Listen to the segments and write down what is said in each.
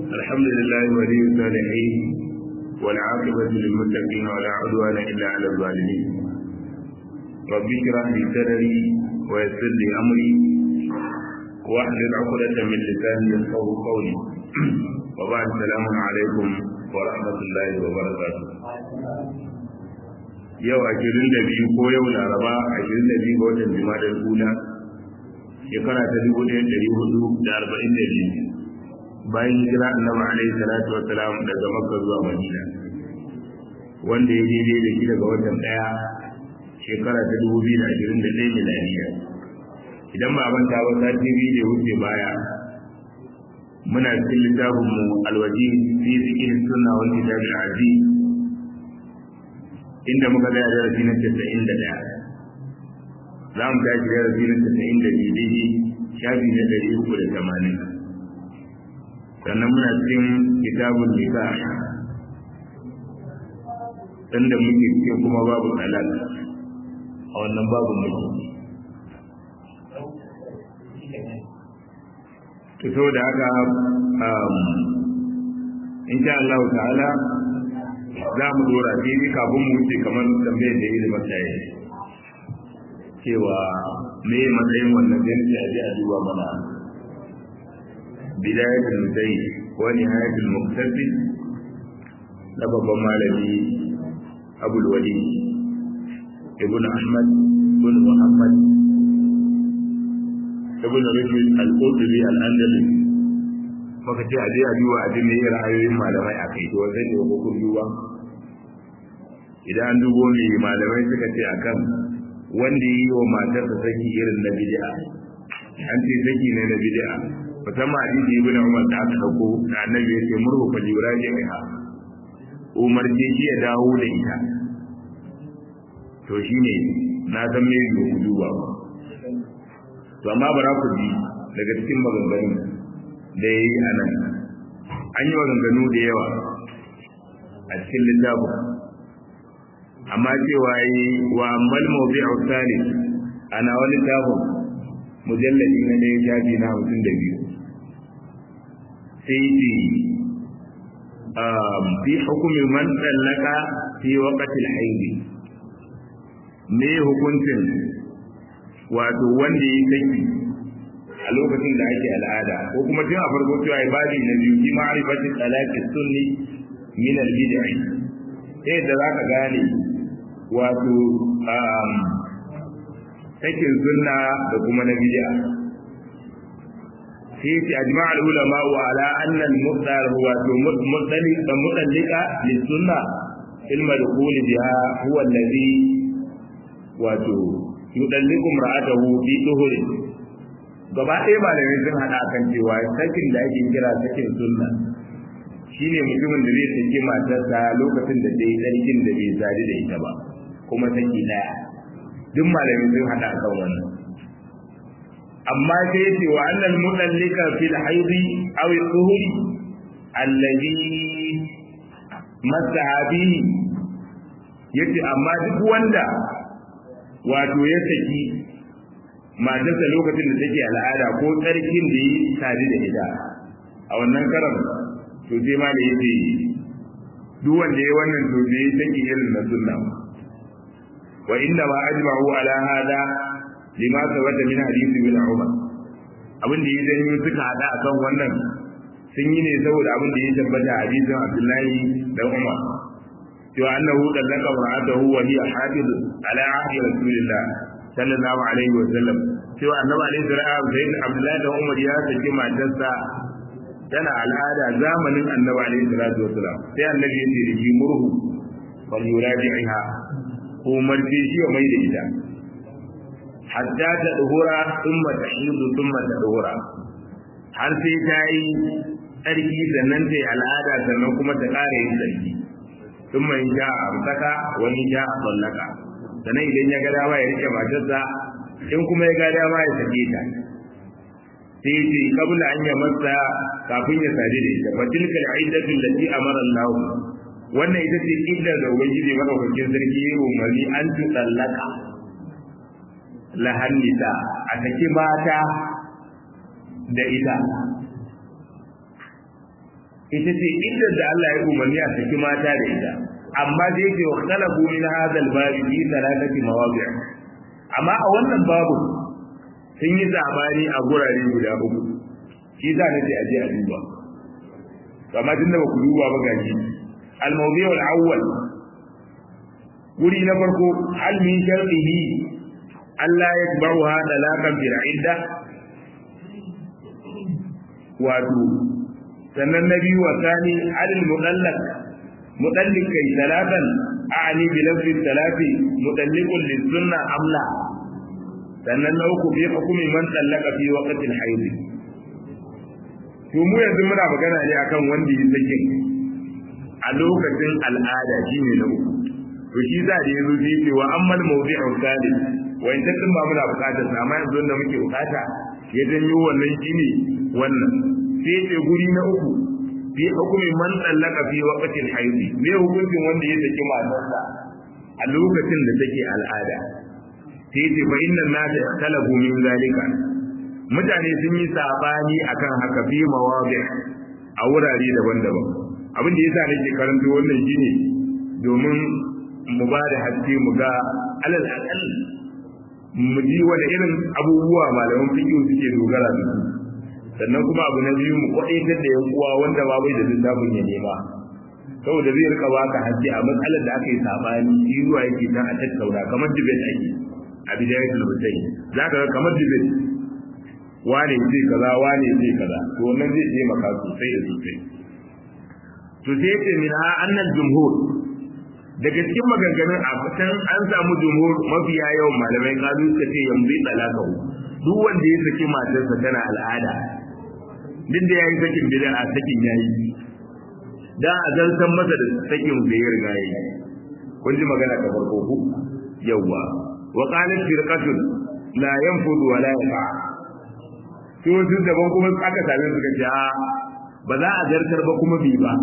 الحمد لله ولي الصالحين والعاقبة للمتقين ولا عدوان إلا على الظالمين ربي اشرح لي صدري ويسر لي أمري واحلل عقدة من لساني يفقه قولي وبعد السلام عليكم ورحمة الله وبركاته yau ashirin da biyu ko yau laraba ashirin da biyu ga watan jima'a kula shekara ta dubu ɗaya ɗari hudu da arba'in da biyu bayan hijira annabi alaihi salatu wa salam daga makka zuwa madina wanda ya daidai da shi daga watan ɗaya shekara ta dubu biyu da ashirin da ɗaya milaniya idan ba manta ba sati biyu da wuce baya muna cikin littafinmu alwaji fi zikin sunna wal kitab al-aziz inda muka ga darasi na 91 za mu tashi darasi na 92 daidai shafi na 380 sannan muna cikin kitabun nika inda muke cikin kuma babu talak a wannan babu muke to da haka insha Allah ta'ala za mu dora sai ni kafin mu wuce kamar tambayar da yi masa yi cewa me matsayin wannan jinsi a ji a duba mana bidayatul mudai wa nihayatul muqtasi na babban malami abul wali ibn ahmad ibn muhammad ibn rushd al-qurtubi al-andalusi maka ce a je a duba a ji me ra'ayoyin malamai a kai to zai ne ko kun duba idan an dubo me malamai suka ce akan wanda yi wa matarsa saki irin na bid'a an ce saki ne na bid'a musamman hadisi ibn Umar da aka dauko da annabi ya ce murhu fa jiraji ha Umar ce shi ya dawo da ita to shine na san me ku duba to amma bara ku ji daga cikin maganganun da ya yi a nan an yi maganganu da yawa a cikin littafin amma cewa yi wa malmo bi ausali ana wani littafin mujalladi na ɗaya shafi na hamsin da biyu sai ce fi hukumin man tsallaka fi waƙatil haidi me hukuncin wato wanda ya saki a lokacin da ake al'ada ko kuma tun a farko cewa ibadi na biyu fi ma'rifatin talaqis sunni min al-bid'i sai da zaka gane wato sakin sunna da kuma na bid'a sai ce ajma al-ulama wa ala anna al-muqdar huwa mudallika mudallika lis-sunna ilma dukhul biha huwa alladhi wato yudalliku imra'atahu fi duhurin gaba ɗaya malamai sun haɗa kan cewa sakin da ake kira sakin sunna shine mutumin da zai saki matarsa lokacin da dai sarkin da bai sadu da ita ba kuma saki ɗaya duk malamai sun haɗa kan wannan amma sai yace wa annal mudallika fil haidi aw al-dhuhri alladhi masahabi yace amma duk wanda wato ya saki matarsa lokacin da take al'ada ko tsarkin da yi tare da ita a wannan karan to sai ma da yake duk wanda ya wannan to bai take irin na sunna wa inna ma ajma'u ala hada lima sabata min hadisi bin umar abin da ya zanyo suka hada akan wannan sun yi ne saboda abin da ya tabbata a hadisin abdullahi da umar cewa annahu dallaka mar'atahu wa hiya hafiz ala ahdi rasulillah sallallahu alaihi wa sallam cewa annabi alaihi salam sai abdullahi da umar ya saki matarsa tana al'ada zamanin annabi alaihi salatu wa salam sai annabi ya ce da murhu wal yuraji'iha ko marje shi mai da ita hatta ta duhura thumma tahidu thumma ta duhura har sai ta yi tsarki sannan ta yi al'ada sannan kuma ta ƙara yin tsarki thumma in ja amsaka wani ja sallaka sannan idan ya ga dama ya rike matarsa in kuma ya ga dama ya sake ta sai ya ce kabla an ya masa kafin ya sadu da ita fatilkal iddatu allati amara Allah wannan ita ce iddar da ubangiji madaukakin sarki ya umarni an tu tsallaka lahannita a saki mata da ita ita ce inda da Allah ya umarni a saki mata da ita amma da yake wa khalafu min hadha al-bab fi thalathati mawadi' amma a wannan babu sun yi zabani a gurare guda uku shi za na ce aje a duba amma tunda ba ku duba ba gashi al-mawdi' al-awwal guri na farko hal min shartihi Allah ya baruha talaqan bil idda wato sannan na biyu wa sani alil mudallak mudallik kai talatan a'ani bi lafzi talati mudallikun lis sunna amla sannan na uku bi hukumi man tallaka fi waqti al hayd to mu yanzu muna magana ne akan wanda ya sake a lokacin al'ada shine na uku to shi za da yazo shi ce wa ammal mawdi'u salis wa in tattin ba muna bukatar sa amma yanzu da muke bukata ya janyo wannan shine wannan sai ce guri na uku fi hukumin man tsallaka fi waqtin haidi me hukuncin wanda ya saki matarsa a lokacin da take al'ada sai ce fa inna nasa ikhtalafu min zalika mutane sun yi sabani akan haka fi mawadi a wurare daban-daban abin da yasa nake karanto wannan shine domin mu ba da haske mu ga alal aqal mu ji wani irin abubuwa malaman fiqh suke dogara da su sannan kuma abu na biyu mu kwaɗaitar da yan uwa wanda ba bai da littafin ya nema saboda zai rika baka haske a matsalar da aka yi sabani shi zuwa yake dan a tattauna kamar debate ake a bidayatul mutane za ka ga kamar debate wane zai kaza wane zai kaza to wannan zai taimaka sosai da sosai to sai ce min ha annal jumhur daga cikin maganganun a can an samu jumhur mafiya yawan malamai kazu suka ce yanzu talakahu duk wanda ya saki matarsa tana al'ada duk da yayi sakin bid'a a sakin yayi da a zartan masa da sakin da ya riga yayi kun ji magana ta farko ku yawa wa qalat firqatun la yanfudu wa la yafa to su daban kuma aka same su kace a ba za a zartar ba kuma bi ba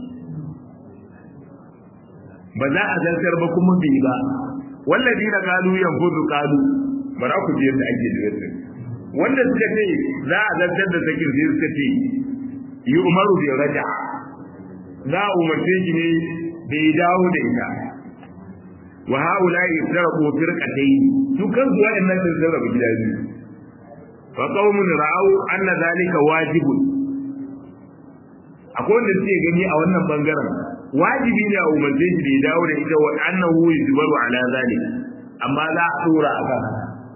ba za a zartar ba kuma bi ba والذين قالوا ينفذ قالوا bara ku ji yadda ake da yadda wanda suka ce za a zartar da sakin sai suka ce yi umaru bai raja za a umarce shi ne da ya dawo da ita wa haula yaftarqu firqatayn su kansu wa'annan sun sarrafa gida biyu fa qaumun ra'au anna zalika wajibun akwai wanda suke gani a wannan bangaren wajibi ne a umarce shi da ya dawo da ita wa annahu yujbaru ala zalika amma za a dora a kan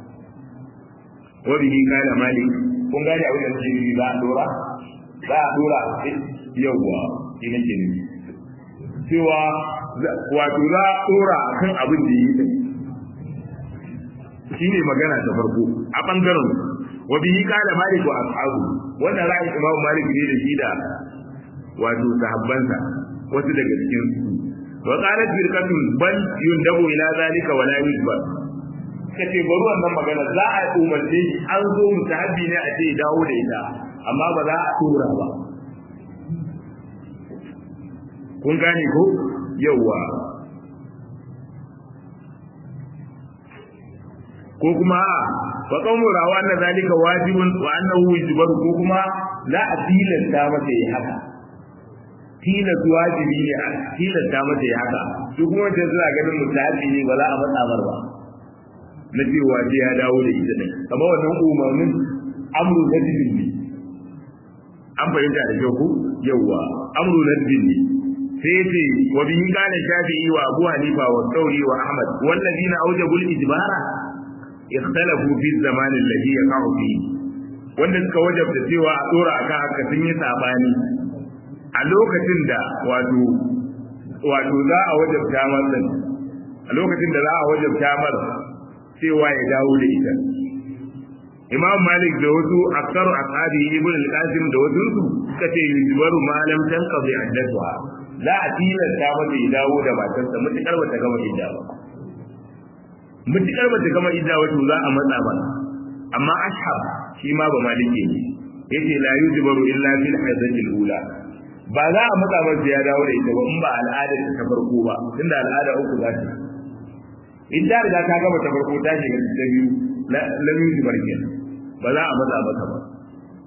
wa bihi kana malik kun gane abin da nake yi za a dora za a dora yawwa shi nake nufi cewa wato za a dora kan abin da yi din shine magana ta farko a bangaren wa bihi kana malik wa ashabu wannan ra'ayin imamu malik ne da shi da wato sahabbansa wasu daga cikin su wa qalat firqatun bal yundabu ila zalika wa la yujbar kace bari wannan magana za a umarce shi an zo mutahabbi ne a ce dawo da ita amma ba za a tura ba kun gane ko yawa ko kuma fa qawmu rawa anna zalika wajibun wa annahu yujbar ko kuma la a tilasta masa yi haka tilas wajibi ne a tilasta masa yi haka su kuma wancan suna ganin mutahabbi ne ba za a matsa mar ba na cewa sai ya dawo da ita ne kamar wannan umarnin amru na dinin ne an fahimta da kyau ku yawwa amru na dinin ne sai ce wa bihi kana shafi'i wa abu hanifa wa thawri wa ahmad wallazina awjabu al-ijbara ikhtalafu fi zaman alladhi yaqa'u fihi wanda suka wajabta cewa a dora akan haka sun yi sabani a lokacin da wato wato za a wajabta masa a lokacin da za a wajabta masa cewa ya dawo da ita imam malik da wasu aksaru ashabi ibn al-qasim da wasu su suka ce yujbaru ma lam tanqadi iddatuha za a tilasta mata ya dawo da matarsa mutukar bata gama idda ba mutukar bata gama idda wato za a matsa ba amma ashab shi ma ba maliki ne yace la yujbaru illa fil haidati al-ula ba za a matsa masa ya dawo da ita ba in ba al'adar ta farko ba tunda al'ada uku za ta in da riga ta gama ta farko ta shiga ta biyu lam yujbar kenan ba za a matsa masa ba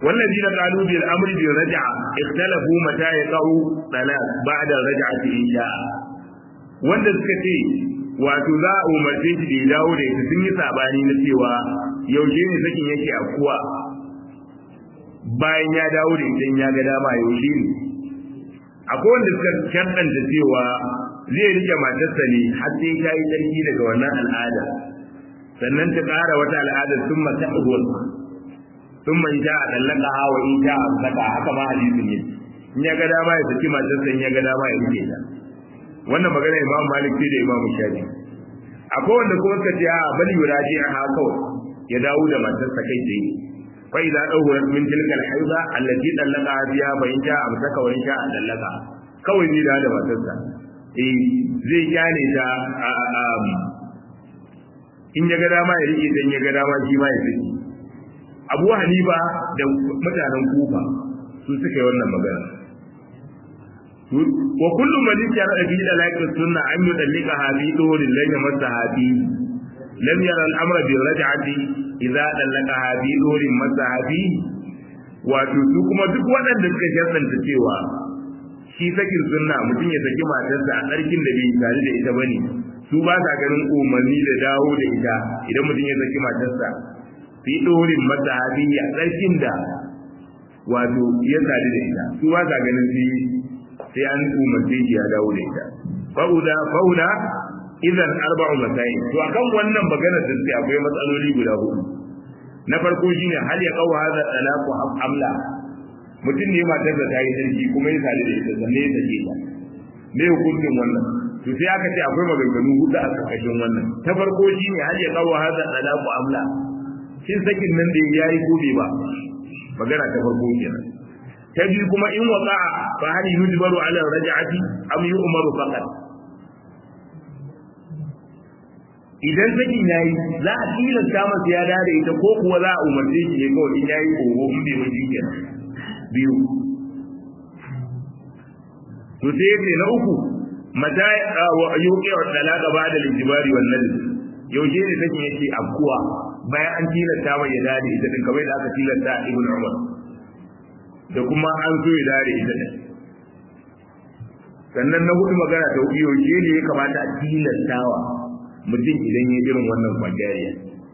والذين قالوا بالامر بالرجعه اختلفوا متى يقع طلاق بعد الرجعه ان شاء wanda suka ce wato za a umarce shi da ya dawo da ita sun yi sabani na cewa yaushe ne sakin yake afkuwa bayan ya dawo da ita ya ga dama yaushe ne akwai wanda suka shaddanta cewa zai rike matarsa ne har sai ta yi tsarki daga wannan al'ada sannan ta ƙara wata al'adar sun mata sun mai ta a tsallaka hawa in ta a saka haka ma hadisin ne in ya ga dama ya saki matarsa in ya ga dama ya rike ta wannan magana imam malik ce da imam shafi akwai wanda kuma suka ce a bali yuraji a haka ya dawo da matarsa kai tsaye fa idza dawrat min tilkal haiza allati dallaka biya fa in ja amsaka wa in sha dallaka kawai zai dawo da matarsa eh zai kyale ta in ya ga dama ya rike dan ya ga dama shi ma ya saki abu hanifa da mutanen kufa su suka yi wannan magana wa kullu man yara bi dalaiqis sunna an yudallika hadi durin lan yamassa hadi lam yara al-amra bi raj'ati idza dallaka hadi durin massa hadi wato su kuma duk waɗanda suka jaddanta cewa shi sakin sunna mutum ya saki matarsa a tsarkin da bai tare da ita bane su ba sa ganin umarni da dawo da ita idan mutum ya saki matarsa fi dorin masa hadiya tsarkin da wato ya sadu da ita su ba sa ganin sai sai an umarce shi ya dawo da ita fauda fauda idan arba'u masail to akan wannan magana da suke akwai matsaloli guda hudu na farko shine hal ya qawa hada talaqu amla mutum ne matar da ta yi sarki kuma ya sadu da ita sannan ya sake ta me hukuncin wannan to sai aka ce akwai maganganu hudu a karkashin wannan ta farko shine hal ya qawa hada talaqu amla shin sakin nan da ya yi gobe ba magana ta farko kenan ta biyu kuma in waqa'a fa hal yujbaru ala raj'ati am yu'maru faqat idan sakin yayi za a tilasta masa ya dare ita ko kuwa za a umarce shi ne kawai in yayi oho in bai miji kenan biyu to sai yace na uku mata wa yuqi wa talaqa ba'da al-ijbari wan nadb yaushe ne sakin yake afkuwa bayan an tilasta mai ya dare ita din kamar da aka tilasta ibn umar da kuma an so ya dare ita din sannan na hudu magana ta hudu yaushe ne ya kamata a tilastawa mutum idan ya irin wannan kwangariya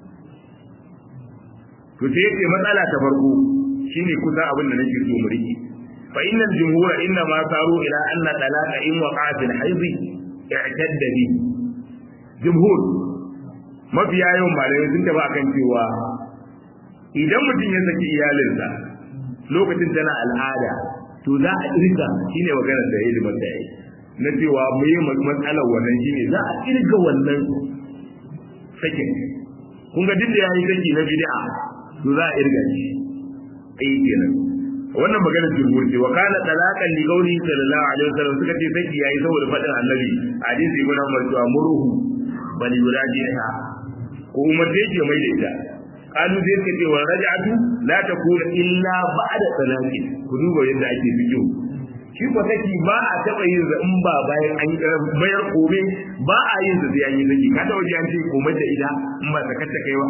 to sai yace matsala ta farko shine kusa abin da nake so mu rike fa innal jumhura inna ma saru ila anna talaqa in waqa'a fil hayd i'tadda bi jumhur mafiya yawan malamai sun tafi akan cewa idan mutum ya saki iyalinsa lokacin tana al'ada to za a irga shine maganar da yayi da yayi na cewa mu yi matsalar wannan shine za a irga wannan sakin kun ga duk da yayi saki na bid'a to za a irga shi ai kenan wannan maganar jumhur ce wa kana talaqan li qawli sallallahu alaihi wasallam suka ce saki yayi saboda fadin annabi hadisi ibn Umar cewa muruhu bal yurajiha ko umarce ke mai da ita kalu sai suka ce wa raj'atu la takuna illa ba'da talaqi ku duba yadda ake bidiyo shi ko saki ba a taba yin za in ba bayan an bayar kome ba a yin za sai an yi saki ka taba ji an ce komai da ita in ba ta kace kai ba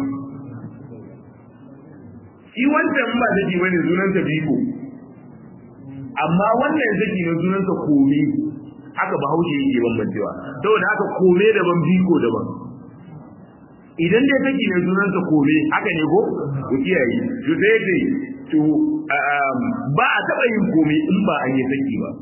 shi wancan ba saki bane sunan sa biko amma wannan saki ne sunan sa kome haka bahaushe yake bambancewa saboda haka kome daban biko daban idan dai take ne sunansa kome haka ne ko ku kiyaye to sai dai to ba a taba yin kome in ba an yi saki ba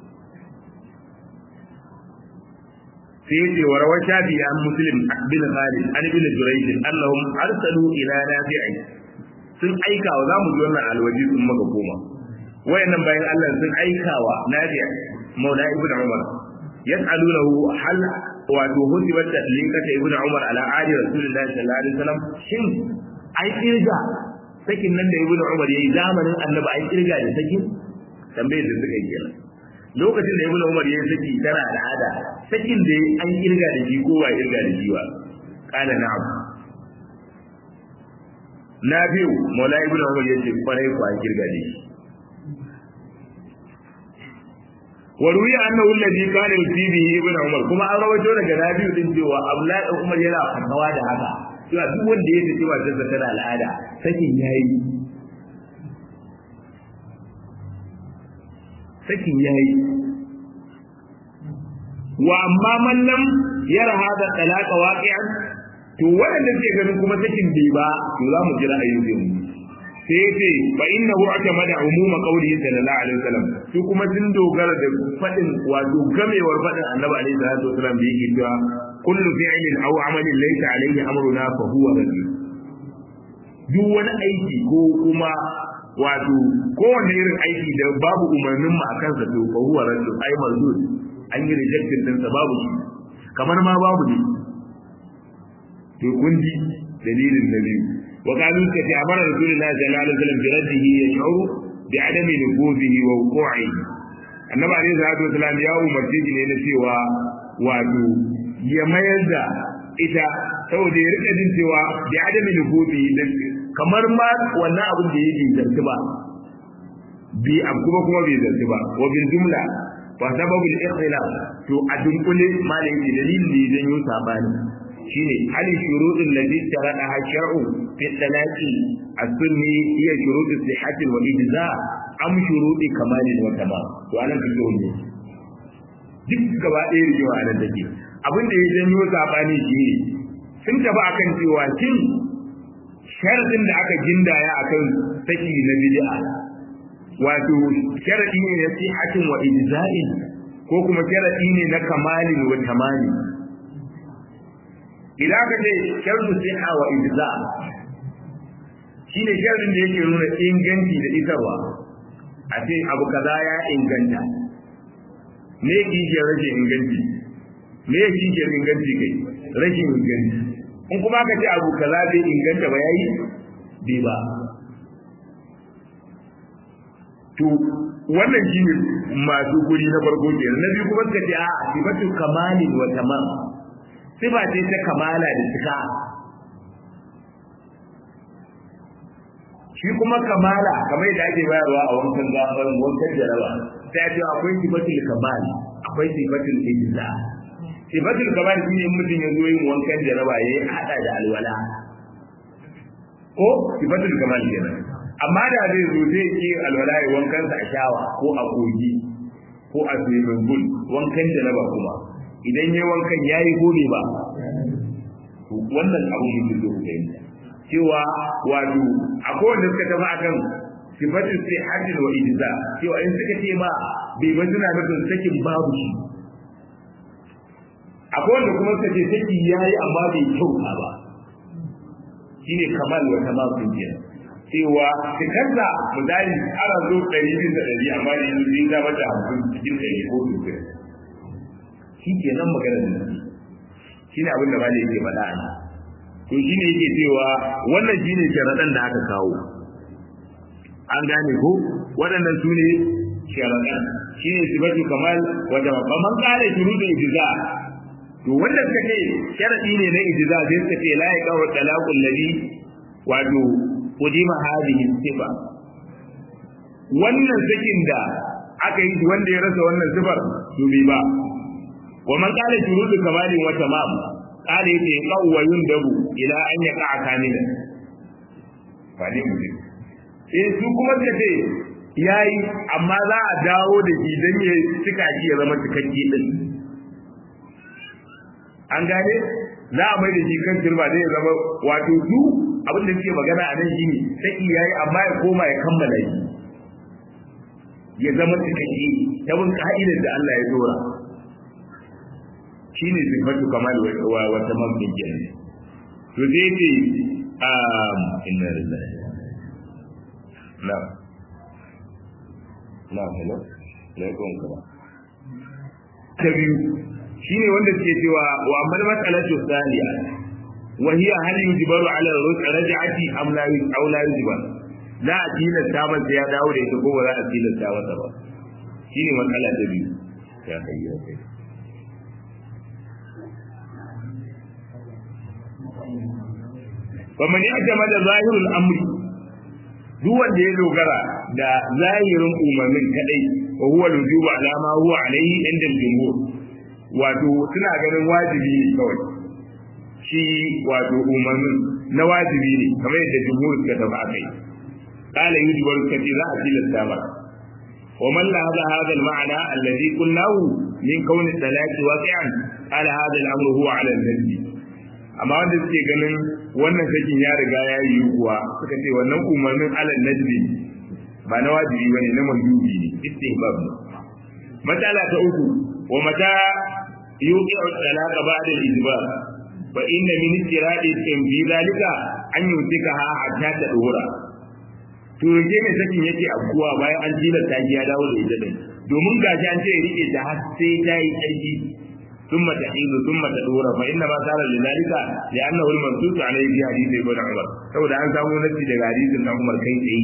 sai ce wa rawar shafi an muslim bin khalid an bin jurayj annahum arsalu ila nafi'i sun aika wa zamu ji wannan alwaji sun maka koma wayannan bayan Allah sun aika wa nafi'i maula ibnu umar yas'alunahu hal wato hudibat da linkata ibnu umar ala ali rasulullahi sallallahu alaihi wasallam shin ai kirga sakin nan da ibnu umar yayi zamanin annabi ai kirga da sakin tambayar da suka yi kenan lokacin da ibnu umar yayi saki tana al'ada sakin da an kirga da shi ko ba kirga da shi ba kana na'am na biyu maula ibnu umar yace kwarai ko an kirga da shi وروي أنه الذي كان يفتي به ابن عمر كما أن رويته daga Nabi din cewa Abdullahi dan Umar yana fatawa da haka cewa duk wanda ya tafi matar sa tana al'ada sakin yayi sakin yayi wa amma man lam yara hada talaqa waqi'an to wanda ke ganin kuma sakin bai ba to za mu jira ayyukan mu sai ce fa innahu atamada umuma qawlihi sallallahu alaihi wasallam su kuma sun dogara da fadin wato gamewar fadin annabi alaihi salatu wasallam da yake cewa kullu fi'lin aw amalin laysa alaihi amruna fa huwa rajul duk wani aiki ko kuma wato kowane irin aiki da babu umarnin mu akan sa to fa huwa rajul ai marzul an yi rejected din sa babu shi kamar ma babu ne to kun ji dalilin na biyu وقالوا كتي أمر رسول الله صلى الله عليه وسلم برده يشعر بعدم نفوذه ووقوعه annabi alaihi salatu wasalam ya umarce shi ne na cewa wato ya mayar da ita saboda ya rika jin cewa bi adami nufuzi kamar ma wannan abin da yake zarti ba bi abu kuma kuma bai zarti ba wa bil jumla wa sababul ikhtilaf to a dunkule malai yake dalilin da ya janyo sabani shine hali shuruɗin ladhi sharada shar'u fi talaqi as-sunni hiya shuruɗu sihhati wa ijza am shuruɗi kamalin wa tamam to anan kike ne duk gaba ɗaya rigewa anan take abin da ya janyo sabani shine sun tafi akan cewa kin sharadin da aka gindaya akan saki na bid'a wato sharadi ne na sihhatin wa ijza'in ko kuma sharadi ne na kamalin wa tamami idan ka ce shardu siha wa ijza shine sharadin da yake nuna inganci da isarwa a ce abu kaza ya inganta me kishiyar rashin inganci me kishiyar inganci kai rashin inganci in kuma ka ce abu kaza bai inganta ba yayi bai ba to wannan shine masu guri na farko kenan na biyu kuma suka ce a sifatu kamalin wa tamam sifa ce ta kamala da cika shi kuma kamala kamar yadda ake bayarwa a wankan gafar wankan jaraba sai ce akwai sifatul kamal akwai sifatul ijza sifatul kamal shine in mutum ya zo yin wankan jaraba yayi hada da alwala ko sifatul kamal kenan amma da zai zo zai yi alwala ya wankan sa a shawa ko a kogi ko a swimming pool wankan jaraba kuma idan yayi wankan yayi gode ba wannan abu mutum da ku fahimta cewa wato akwai wanda suka tafi akan sifatu sai hajjin wa ijza cewa in suka ce ma bai ba suna nufin sakin babu shi akwai wanda kuma suka ce saki yayi amma bai kyauta ba shine kamal wa tamam din kenan cewa cikarsa misali ana zo ɗari bisa ɗari amma da yanzu zai zama da hamsin cikin ɗari ko sittin shi ke nan maganar da shi ne abin da ba da yake faɗa a to shi ne yake cewa wannan shi ne sharaɗan da aka kawo an gane ko waɗannan su ne sharaɗan shi ne sifatu kamal wata ba man ƙara shuru da ijiza to wanda suka ce sharaɗi ne na ijiza sai suka ce la ya kawo talaqul ladhi wato qudima hadhihi sifa wannan sakin da aka yi wanda ya rasa wannan sifar to bai ba wa man qala shurutu kamalin wa tamam qala yace qawwa yundabu ila an yaqa kamilan fadi mu eh su kuma suka ce yayi amma za a dawo da shi dan ya cika shi ya zama cikakke din an gane za a mai da shi kan turba zai zama wato su abin da suke magana a nan shine sai yayi amma ya koma ya kammala shi ya zama cikakke ta bin ka'idar da Allah ya dora shine sifatu kamal wa wa tamam din kenan to zai ce um inna lillahi na na hello alaikum salam ta biyu shine wanda suke cewa wa amal mas'alatu thaniya wa hiya hal yujbaru ala raj'ati am la aw la yujbar za a tilasta masa ya dawo da ita ko ba za a tilasta masa ba shine matsala ta biyu ya kai ya kai wa man ya'tamada zahirul amri duk wanda ya dogara da zahirin umarnin kadai wa huwa lujubu ala ma huwa alayhi inda jumhur wato suna ganin wajibi ne kawai shi wato umarnin na wajibi ne kamar yadda jumhur suka tafi akai kala yujibar kace za a tilasta ba ومن لاحظ هذا المعنى الذي قلناه من كون الثلاث واقعا على هذا الامر هو على النبي amma wanda suke ganin wannan sakin ya riga ya yi kuwa suka ce wannan umarnin alal najmi ba na wajibi bane na mandubi ne istihbab ne matsala ta uku wa mata yuqi'u talaqa ba'da al-ijbar fa inna min istiradi fi zalika an yutika ha hatta ta dora to yake ne sakin yake afkuwa bayan an tilasta ki ya dawo da ita din domin gashi an ce rike ta har sai ta yi tsarki ثم تحيض ثم تدور فإنما صار لذلك لأنه المنصوص عليه في حديث ابن عمر saboda an samu nasi daga hadisin na Umar kai tsaye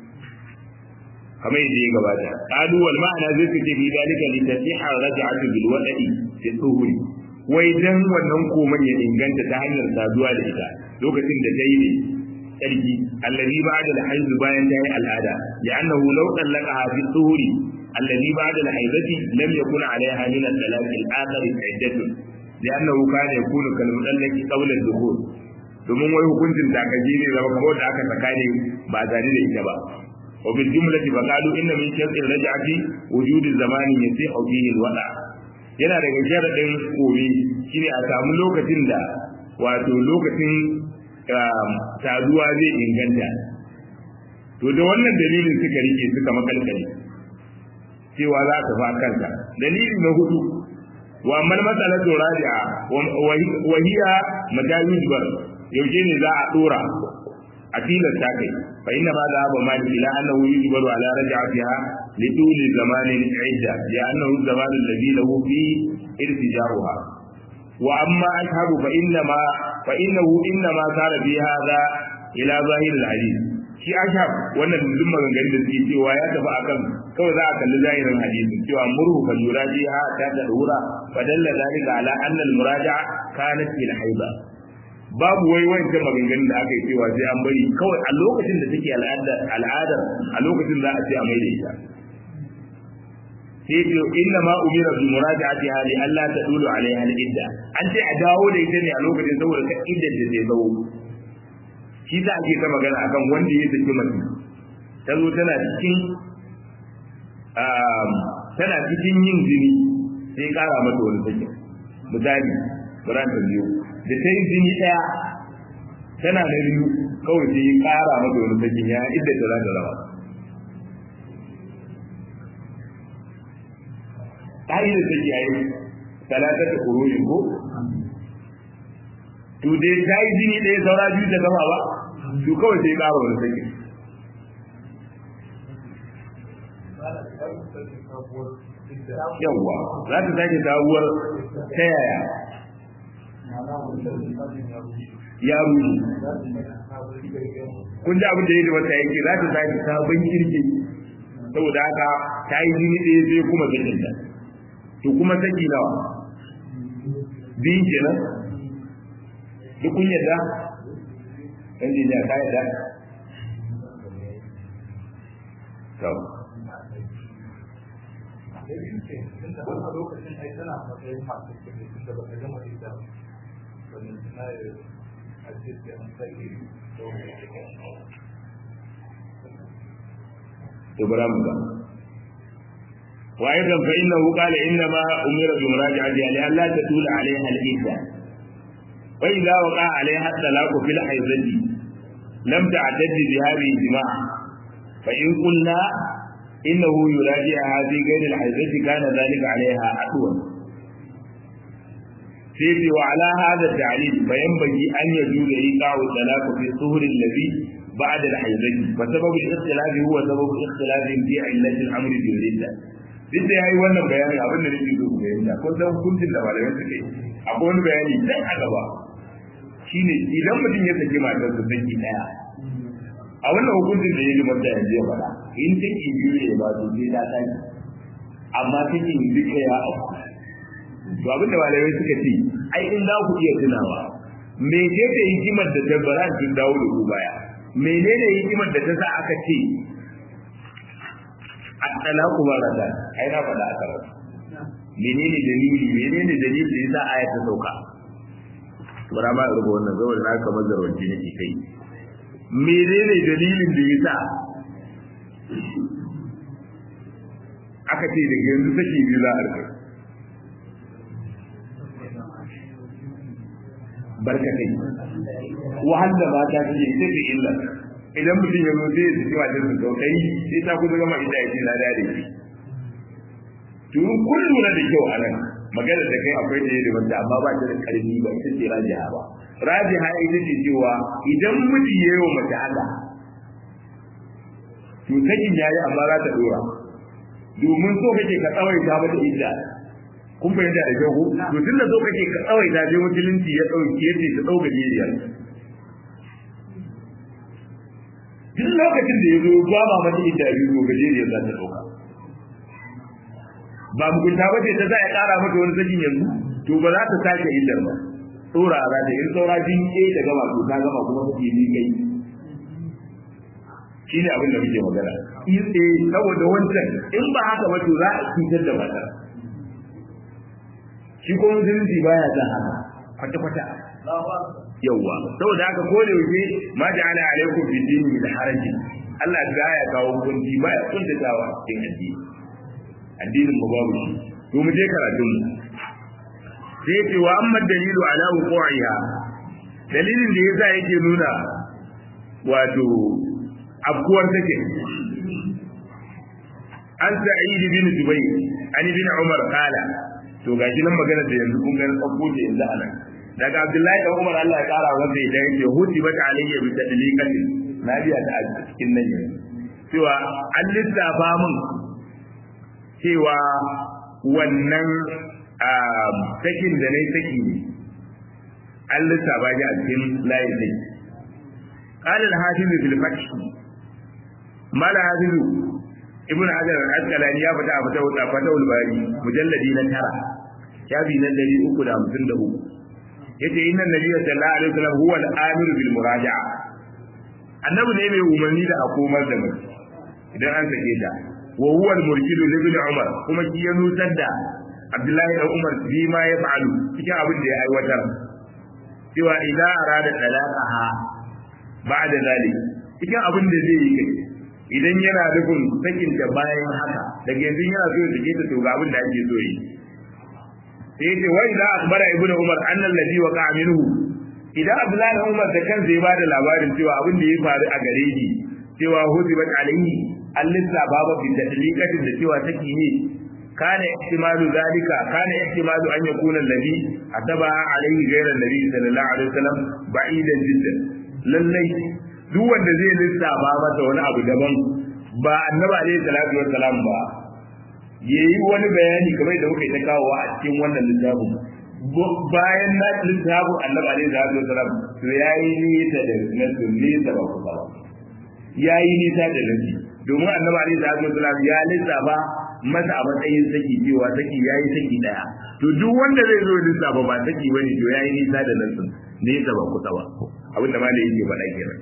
kamar yadda ya gabata qalu wal ma'ana zai fice fi dalika li tasiha raj'atu bil wada'i fi tuhuri wai dan wannan koman ya inganta ta hanyar saduwa da ita lokacin da dai ne sarki allazi ba'da al-hayd bayan ta yi al'ada ya annahu law talaqaha fi tuhuri الذي بعد الحيضة لم يكن عليها من الثلاث الآخر عدة لأنه كان يكون كالمطلق قبل الدخول domin wai hukuncin takaji ne zama kamar da aka saka ne ba tare da ita ba wa bil jumlati fa qalu inna min sharti raj'ati wujudi zamanin yasihu fihi alwada yana daga sharadin komi shine a samu lokacin da wato lokacin saduwa zai inganta to da wannan dalilin suka rike suka makalkale cewa za ta fa kanka dalili na hudu wa mal masalatu rabi'a wa hiya madayujbar yaushe ne za a dora a tilasta kai fa inna ma da ba mali ila annahu yujbaru ala raj'atiha li tuli zamanin idda li annahu zaman alladhi lahu fi irtijaruha wa amma ashabu fa inna ma fa innahu inna ma sara bi hadha ila zahir al-hadith shi ashab wannan duk maganganun da suke cewa ya tafi akan kawai za a kalli zahirin hadisin cewa murhu fa yuraji ha ta da dura fa dalla zalika ala anna al muraja'a kanat fil haiba babu wai wancan maganganun da aka yi cewa sai an bari kawai a lokacin da take al'adar al'adar a lokacin za a ce a mai da ita sai ce inna ma umira bi muraja'ati hali Allah ta dulu alaiha al idda an ce a dawo da ita ne a lokacin saboda ka iddar da zai zo shi za a ke ta magana akan wanda ya saki mace ta zo tana cikin tana cikin yin jini sai kara mata wani sakin misali buran ta biyu da ta yi jini ɗaya tana da biyu kawai sai kara mata wani sakin ya idda ta za ta rawa ta yi da saki a yi talatar da kurorin ko to dai ta yi jini ɗaya saura biyu ta gama ba to kawai sai ƙara wani sake yawwa za ta sake sabuwar ta yaya ya rushe kun ji abin da ya mata yake za ta sake sabon kirki saboda haka ta yi jini ɗaya sai kuma sakinta to kuma saki nawa biyu kenan duk kun yadda ɗan jijiya ta yadda to تبرم وأيضا فإنه قال إنما أمر بمراجعتها لئلا تطول عليها العدة وإذا وقع عليها الطلاق في الحيضة لم تعتد بهذه الجماع فإن قلنا إنه يراجعها في غير الحيضة كان ذلك عليها أطول سيدي وعلى هذا التعليل فينبغي أن يجوز إيقاع الطلاق في الطهر الذي بعد الحيضة فسبب الاختلاف هو سبب اختلاف في علة الأمر بالردة duk da ya yi wannan bayanin abin da nake so ku fahimta ko san hukuncin da malamai suke akwai wani bayani dan a gaba shine idan mutum ya saki matar su saki daya a wannan hukuncin da ya ji mata yanzu ya faɗa in take biyu ne ba to sai ta tashi amma take duka ya auku to abin da malamai suka ce ai in za ku iya tunawa me ce ta hikimar da ta bara sun dawo da ku baya menene hikimar da ta sa aka ce at-talaqu maratan ai na faɗa aka rabu menene dalili menene dalili da yasa aya ta sauka bara ma rubo wannan saboda na kamar zarwanci nake kai menene dalilin da yasa aka ce daga yanzu saki biyu za a rika barkatai wahala ba ta ce ita ce illa idan mutum ya zo zai ji wa jinsu saukai sai ta kusa gama ita ya ce na da shi to kun lura da kyau a nan magana da kai akwai da yadda wanda amma ba ta da karfi ba ita ce rajiha ba rajiha ita ce cewa idan miji ya yi wa mace haka to sakin yayi amma za ta dora domin so kake ka tsawaita mata idda kun fahimta da kyau to tun da so kake ka tsawaita sai musulunci ya dauke ce ta dauka jiriyar duk lokacin da ya zo ba ma mata idda biyu gajeriyar za ta dauka ba mugunta ba ce ta za a ƙara mata wani sakin yanzu to ba za ta sake illar ba tsora za ta in saura jin ke da gama to ta gama kuma take ni kai shi ne abin da muke magana eh saboda wancan in ba haka ba to za a cutar da mata shi ko musulunci baya san haka kwata kwata yawwa saboda haka ko da yake ma ja'ala alaikum fi dini min haraji Allah ya kawo kunci baya kuntatawa cikin addini addinin mu babu shi to mu je karatun mu sai ce wa amma dalilu ala wuqiha dalilin da yasa yake nuna wato afkuwar take an sa'id bin jubayr an bin umar qala to gashi nan magana da yanzu kun ga tsakko da yanzu anan daga abdullahi da umar Allah ya kara wanda ya yake huti bata alayya bi tadliqatin nabiya ta a cikin nan yanzu cewa an lissafa min cewa wannan sakin da na yi saki ne an lissafa shi a cikin layin sai قال الحافظ في الفتح ما الحافظ ابن حجر الأسقلاني يا فتاة فتاة فتاة الباري مجلدي نترى شافي نلدي أكو دا مسند أكو yace inna nabiyya sallallahu alaihi wasallam huwa al-amir bil muraja'a annabi ne mai umarni da a komar da mace idan an sake ta wa huwa al-murshid li ibn umar kuma shi ya nutar da abdullahi da umar bi ma ya fa'alu cikin abin da ya aiwatar cewa idan arada talaqaha ba'da zalik cikin abin da zai yi kai idan yana nufin sakin da bayan haka daga yanzu yana so ya sake ta to ga abin da ake so yi sai yace wa idza akhbara ibnu umar anna alladhi waqa'a minhu idan abdullahi umar da kansa ya bada labarin cewa abin da ya faru a gare shi cewa hudibat alayhi allisa baba bi tadliqatin da cewa take ne kana ihtimalu zalika kana ihtimalu an yakuna alladhi ataba alayhi ghayra alladhi sallallahu alaihi wasallam ba'idan jiddan lallai duk wanda zai lissafa masa wani abu daban ba annabi alaihi salatu wassalam ba yayi wani bayani kamar da muka yi ta kawo a cikin wannan littafin bayan na littafin annabi alaihi salatu wassalam to yayi nisa da nasu nisa ba ku ba yayi nisa da nasu domin annabi alaihi salatu wassalam ya lissafa masa a matsayin saki cewa saki yayi saki daya to duk wanda zai zo lissafa ba saki bane to yayi nisa da nasu nisa ba ku ba abin da malai yake faɗa kenan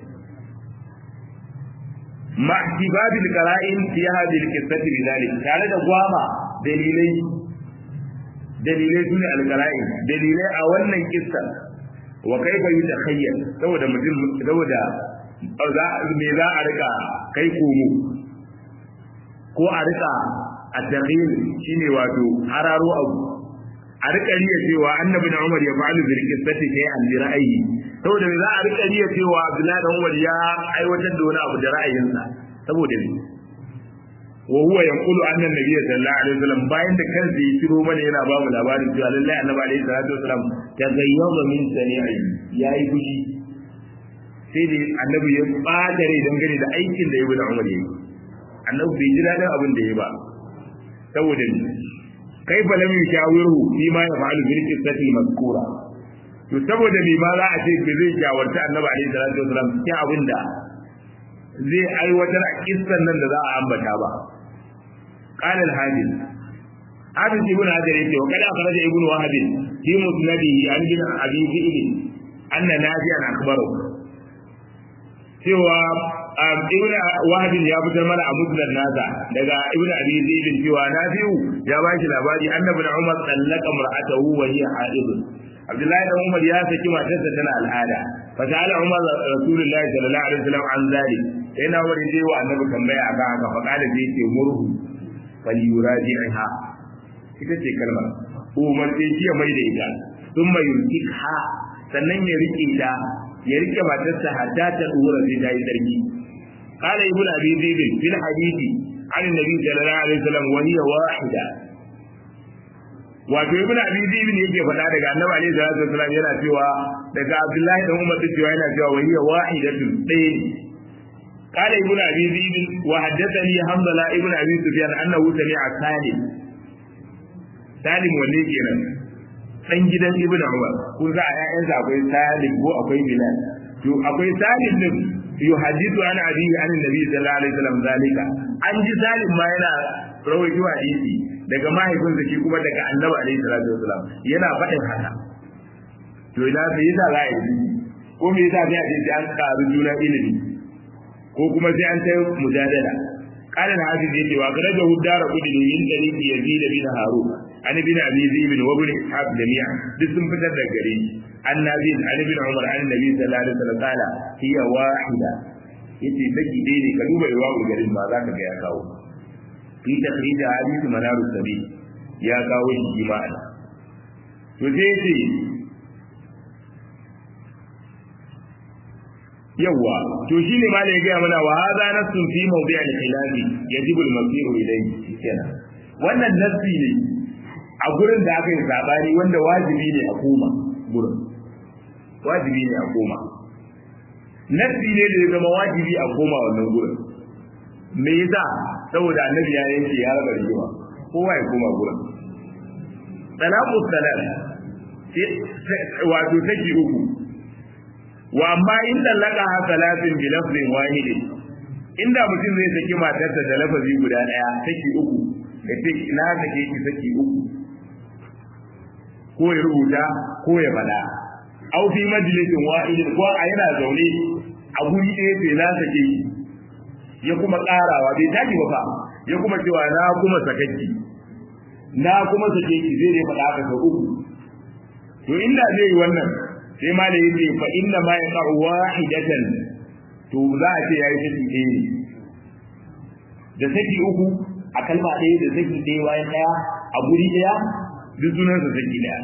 ma ihtibabil qara'in fi hadhihi al-qissati bidalik tare da gwama dalilai dalilai sune al-qara'in dalilai a wannan kissa wa kaifa yutakhayyal saboda mutum saboda za me za a rika kai komo ko a rika a takhil shine wato hararo abu a rika riya cewa annabi na Umar ya fa'alu bil qissati sai an ji ra'ayi saboda za a rika riya cewa Abdullahi da Umar ya aiwatar da wani abu da ra'ayinsa saboda ne wa huwa yaqulu anna nabiyya sallallahu alaihi wasallam bayan da kansa ya shiro mana yana ba mu labarin cewa lallai annabi alaihi salatu wasallam ta gayyaba min sani'i yayi fushi sai da annabi ya bada rai dangane da aikin da Ibn Umar yayi annabi bai ji dadin abin da yayi ba saboda ne kaifa lam yushawiru fi ma yaf'alu bil qissati mazkura to saboda me ma za a ce ba zai shawarta annabi alaihi salatu wasallam cikin abin da zai aiwatar a kissan nan da za a ambata ba qala al-hadith hadith ibn hajar yace wa kada akhraja ibn wahab fi musnadihi an bin abi fi'l anna nafi'an akbaru cewa ibn wahab ya fitar mana a musnad nasa daga ibn abi zaid cewa nafi'u ya ba shi labari annabi umar sallaka mar'atahu wa hiya haid abdullahi da umar ya saki matarsa tana al'ada fa ta'ala umar rasulullahi sallallahu alaihi wasallam an zalik sai na wani je wa annabi tambaya akan haka fa kada zai ce murhu falyuraji'ha ita ce kalmar umarce shi ya mai da ita sun mai ha sannan ya rike ta ya rike matarsa hatta ta dora sai ta yi sarki قال ابن ابي ذئب في الحديث عن النبي صلى الله عليه وسلم وهي واحده wato ibn abi zaid ne yake faɗa daga annabi alaihi salatu wasallam yana cewa daga abdullahi dan umar cewa yana cewa wa hiya wahidatun ɗaya قال ابن ابي ذئب وحدثني حنظله ابن ابي سفيان انه سمع سالم سالم wanne kenan dan gidan ibn umar kun za a ƴaƴansa akwai salim ko akwai bilal to akwai salim din yuhadithu an abihi an annabi sallallahu alaihi wasallam zalika an ji salim ma yana rawaito hadisi daga mahaifinsa shi kuma daga annabi alaihi salatu wasallam yana faɗin haka to ina sai yasa za a yi ko me yasa sai a ce an karu juna ilimi ko kuma sai an tayi mujadala قال الحافظ يتي وأخرجه الدار قدني من طريق يزيد بن هارون عن ابن أبي ذئب وابن إسحاق جميعا باسم فتر الجريج عن نبي عن ابن عمر عن النبي صلى الله عليه وسلم قال هي واحدة yace saki dai ne ka duba iwawu garin ma za ka ga ya kawo fi takhrij hadisi manarus sabi ya kawo shi jima'a to sai yace yawa to shine ma da ya gaya mana wa hadha nassun fi mawdi' al-khilafi yajibu al-masiru ilayhi kenan wannan nassi ne a gurin da aka yi sabani wanda wajibi ne a koma gurin wajibi ne a koma nassi ne da ya zama wajibi a koma wannan gurin me yasa saboda annabi ya yanke ya raba rigima kowa ya koma gurin talaqu salat wato saki uku wa amma in dallaka ha salatin bi lafzin wahidin inda mutum zai saki matarsa da lafazi guda daya saki uku da ce na sake ki saki uku ko ya rubuta ko ya bada au fi majlisin wahidin ko a yana zaune a guri ɗaya sai na sake ki ya kuma ƙarawa bai tashi ba fa ya kuma cewa na kuma sakaki na kuma sake ki zai dai faɗa haka sau uku to inda zai yi wannan sai ma da yace fa inna ma yaqa'u wahidatan to za a ce yayi saki ɗaya da saki uku a kalma ɗaya da saki ɗaya bayan ɗaya a guri ɗaya duk sunan sa saki ɗaya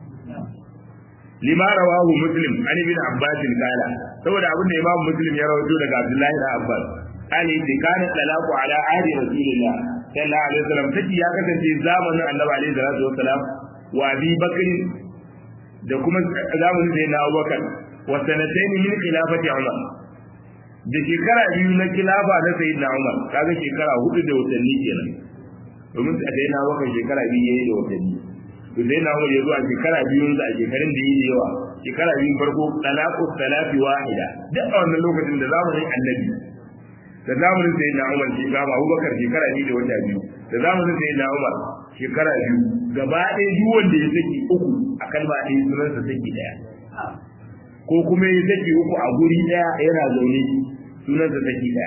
lima rawahu muslim an ibn abbas kala saboda abin da imam muslim ya rawaito daga abdullahi da abbas قال إذا كان الطلاق على عهد رسول الله صلى الله عليه وسلم تجي يا كسنتي زمن النبي عليه الصلاة والسلام وأبي بكر da kuma zamanin da na Abubakar wa sanatayn min khilafati Umar da shekara biyu na khilafa na Sayyidina Umar kaga shekara hudu da watanni kenan domin a dai na Abubakar shekara biyu yayi da watanni to dai na Umar yazo a shekara biyu da a shekarun da yayi yawa shekara biyu farko talaqu salati wahida duk a wannan lokacin da zamanin Annabi da zamanin Sayyidina Umar shekara Abubakar shekara biyu da wata biyu da zamanin Sayyidina Umar shekara biyu gaba ɗaya duk wanda ya saki uku a kalma ɗaya sunansa saki ɗaya ko kuma ya saki uku a guri ɗaya yana zaune sunansa saki ɗaya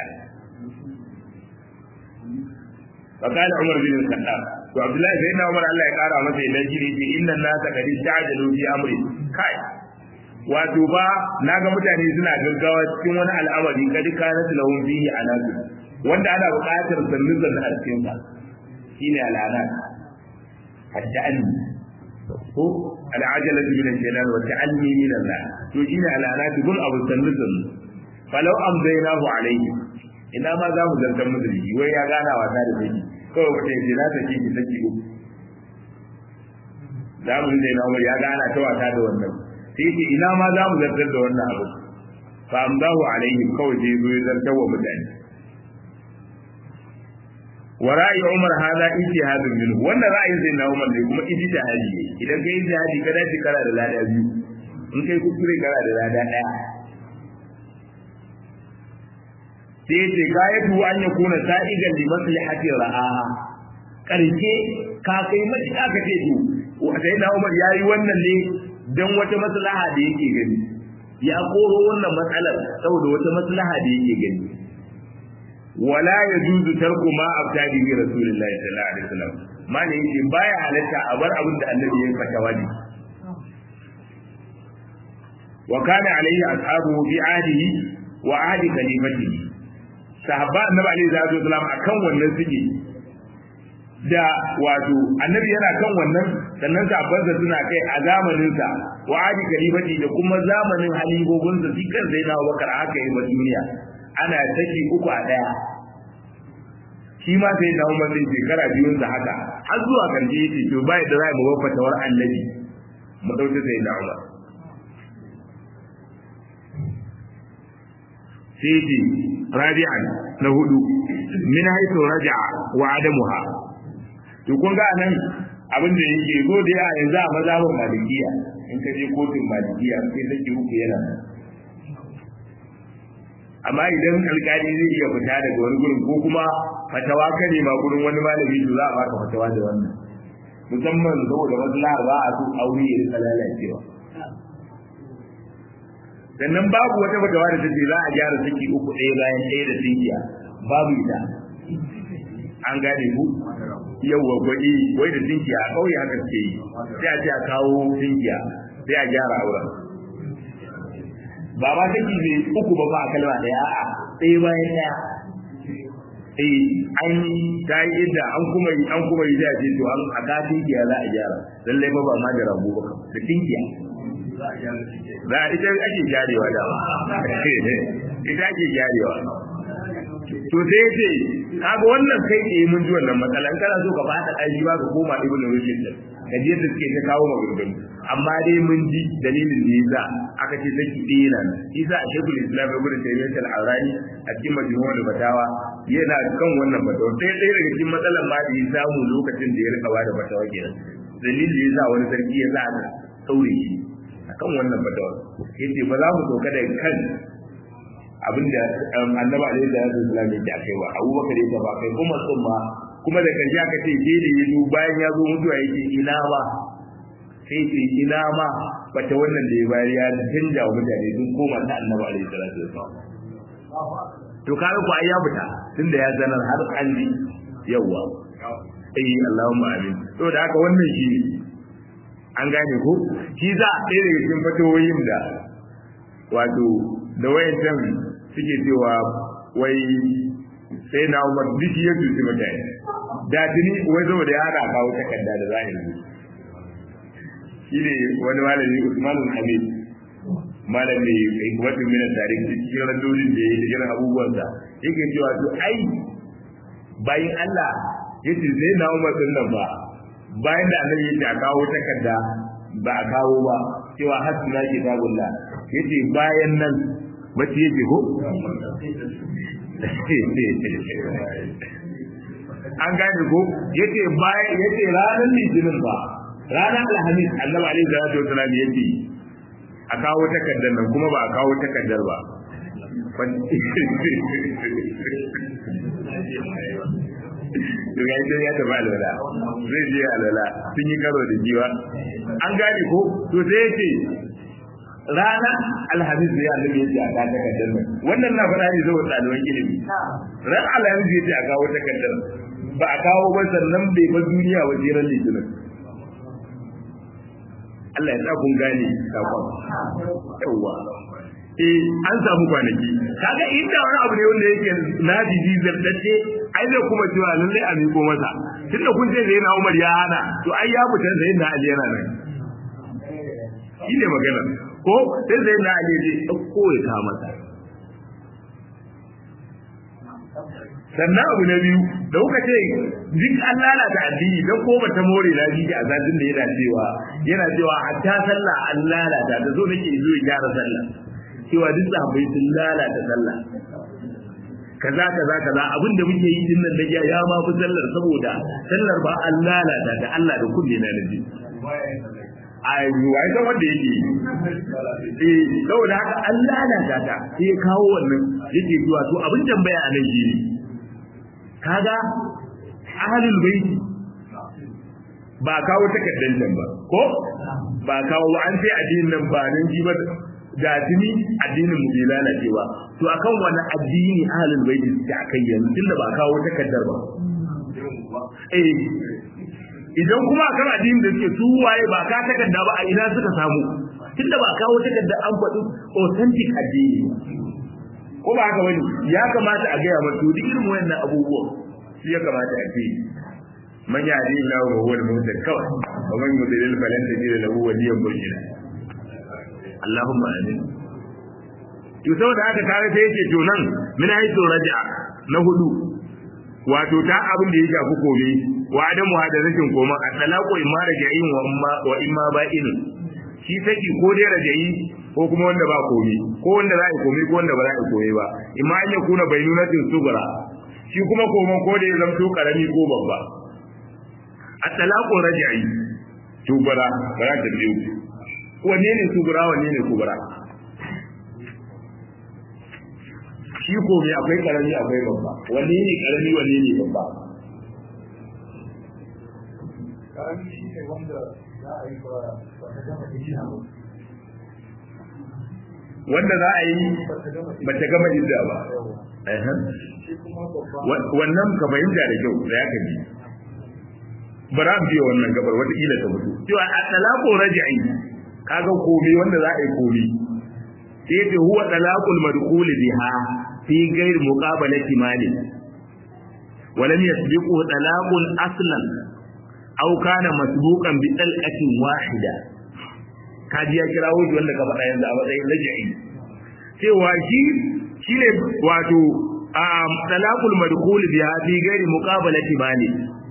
فقال عمر بن الخطاب to Abdullahi sai na Umar Allah ya kara masa idan shi ne inna nasa kadi ta'jalu fi amri kai wato ba naga mutane suna gaggawa cikin wani al'amari kadi kana lahum fihi alaqu wanda ana buƙatar sannin zanna a cikin sa shine al'adat التأني ko al'ajalatu min al-jalal wa ta'anni min Allah to shine al'anat gun abu sannusun falau amdaynahu alayhi ina ma za mu zantar musu shi wai ya gana wasa da shi kawai wata yace na sake ki saki uku za mu zai na ya gana ta wasa da wannan sai ce ina ma za mu zartar da wannan abu fa amdahu alayhi kawai sai zo ya zartar wa mutane wa ra'ayi Umar hada ijtihadun minhu wannan ra'ayin sai na Umar ne kuma ijtihadi ne idan kai ijtihadi ka dace kara da lada biyu in kai kuskure kara da lada daya sai ce gayatu an ya kuna sa'igan li maslihati ra'aha karshe ka kai matuƙa ka ce to sai na Umar yayi wannan ne dan wata maslaha da yake gani ya koro wannan matsalar saboda wata maslaha da yake gani wala yajuzu tarku ma abtadi bi rasulillahi sallallahu alaihi wasallam ma ne yake baya halatta a bar abin da annabi ya fata wani wa kana alaihi ashabuhu bi ahdihi wa ahdi khalifatihi sahabba annabi alaihi salatu wasallam akan wannan suke da wato annabi yana kan wannan sannan sahabbansa suna kai a zamaninsa wa adi kalifati da kuma zamanin halibogunsa shi kan sai na bakar haka yi ba duniya ana saki uku a daya shi ma sai na umar din shekara biyun sa haka har zuwa karshe yace to bai da za mu ba fatawar annabi mu dauke sai na umar sai ce rabi'an na hudu min haythu raja'a wa adamuha to kun ga nan abin da yake zo da ya yanzu a mazhabin malikiya in ka je kotun malikiya sai sake uku yana amma idan alkali zai iya fita daga wani gurin ko kuma fatawa kare ma gurin wani malami to za a baka fatawa da wannan musamman saboda maslahar ba a so aure ya rika lalacewa sannan babu wata fatawa da take za a gyara saki uku ɗaya bayan ɗaya da sinkiya babu ita an gane ku yawwa gwaɗi wai da sinkiya a ƙauye haka suke yi sai a ce a kawo sinkiya sai a gyara auren ba ma take ne uku ba ba a kalma ɗaya a'a ɗaya bayan ɗaya eh an ta yi idda an kuma yi an kuma yi da ce to an a ka tinkiya za a gyara lallai ba ba ma da rabu ba da tinkiya za a ita ake gyarewa da ita ake gyarewa to sai ya ce kaga wannan kai ke mun ji wannan matsalan kana so ka fada aji ba ka koma ibnu rushd ka je da suke ta kawo maganganu amma dai mun ji dalilin da yasa aka ce saki ɗaya nan isa a shekul islam ibn taymiyyah al-awrani a cikin majmu'ul fatawa yana kan wannan fatawa sai ɗaya daga cikin matsalan ma da ya samu lokacin da ya rika bada fatawa kenan dalilin da yasa wani sarki ya sa aka saure shi akan wannan fatawa yace ba za mu doka da kan abinda annabi alaihi salatu wasallam yake akai ba abubakar yake ba kai kuma sun ma kuma da karshe aka ce ke da yazo bayan ya zo mutuwa yake ina ba sai ce ina ma bata wannan da ya bayar ya canja wa mutane sun koma ta annabi alaihi salatu wasallam to kaga ku ai ya fita tunda ya zanar har an ji yawa eh Allahumma amin to da haka wannan shi an gane ko shi za a ɗaya daga cikin fatoyin da wato da wayancan suke cewa wai sai na umar duk ya tuci mutane da tuni wai saboda ya hada kawo takarda da zahiri shi ne wani malami usman hamid malami hikmatin minan tarihi cikin randolin da ya yi da irin abubuwansa yake cewa to ai bayan Allah ya ce sai na umar din nan ba bayan da annabi ya ce a kawo takarda ba a kawo ba cewa hasbuna kitabullah yace bayan nan bace yake ko an gane ko yace bayan yace ranar litinin ba ranar alhamis annabi alaihi salatu wasallam yace a kawo takardar nan kuma ba a kawo takardar ba daga ita ya tafi alwala zai je alwala sun yi karo da jiwa an gane ko to sai yace rana alhamis ne annabi yace a kawo takardar nan wannan na faɗa ne saboda ɗaliban ilimi ran alhamis yace a kawo takardar ba a kawo ba sannan bai bar duniya wa jiran litinin Allah ya sa kun gane sakon yawa eh an samu kwanaki kaga inda wani abu ne wanda yake nadiji zartacce ai zai kuma cewa lallai a miko masa tunda kun ce zai na Umar ya hana to ai ya fita sai na Ali yana nan shi ne magana ko sai zai na Ali zai dauko ya ta masa sannan abu na biyu da kuka ce duk an lalata addini don ko bata more na ji a zazin da yana cewa yana cewa hatta sallah an lalata da zo nake zo ya gyara sallah cewa duk sahabbai sun lalata sallah kaza kaza kaza abin da muke yi din nan da ya ma fi sallar saboda sallar ba an lalata da Allah da kunne na nabi ai wai san wanda yake eh saboda haka an lalata ta sai kawo wannan yake zuwa to abin tambaya a nan shi ne kaga ahlul baiti ba kawo takaddan nan ba ko ba kawo an sai addinin nan ba nan ji ba da tuni addinin mu bai lalace ba to akan wani addini ahlul baiti suke akai yanzu tunda ba kawo takaddar ba eh idan kuma akan addinin da suke su waye ba ka takadda ba a ina suka samu tunda ba kawo takadda an faɗi authentic addini ko ba haka bane ya kamata a gaya mata duk irin wayannan abubuwan shi ya kamata a ce man yahdi Allah wa huwa al-muhtadi kawai wa man yudlil falan tajid lahu waliyan murshida Allahumma amin to saboda haka kare sai yake to nan min haythu raja'a na hudu wato ta abin da ya shafi komai wa adamu hada rashin koma a talaqu imma raja'in wa imma wa imma ba'in shi saki ko dai raja'i ko kuma wanda ba komai ko wanda za a yi komai ko wanda ba za a yi komai ba imma an ya kuna bainunatin sugura shi kuma koma ko da ya zamto karami ko babba a talaqu raja'i tubara ba za ta biyu wanne ne sugura wanne ne kubura shi ko mai akwai karami akwai babba wanne ne karami wanne ne babba karami shi ne wanda za a yi ba ba ta gama gina ba wanda za a yi ba ta gama ba ta gama idda ba yawa Ehem. shi kuma babba Wa- wannan ka fahimta da kyau da ya ka ji bara mu biya wannan gabar wataƙila ta mutu cewa a talaqu raj'i kaga komai wanda za a yi komai sai ce huwa talaqul madkhul biha fi ghairi muqabalati mali ولم يسبقه طلاق اصلا او كان مسبوقا بطلقه واحده kaji ya kira wuce wanda ka faɗa yanzu a matsayin laji'i cewa shi shine wato um, talaqul madkhul biha fi ghairi muqabalati mali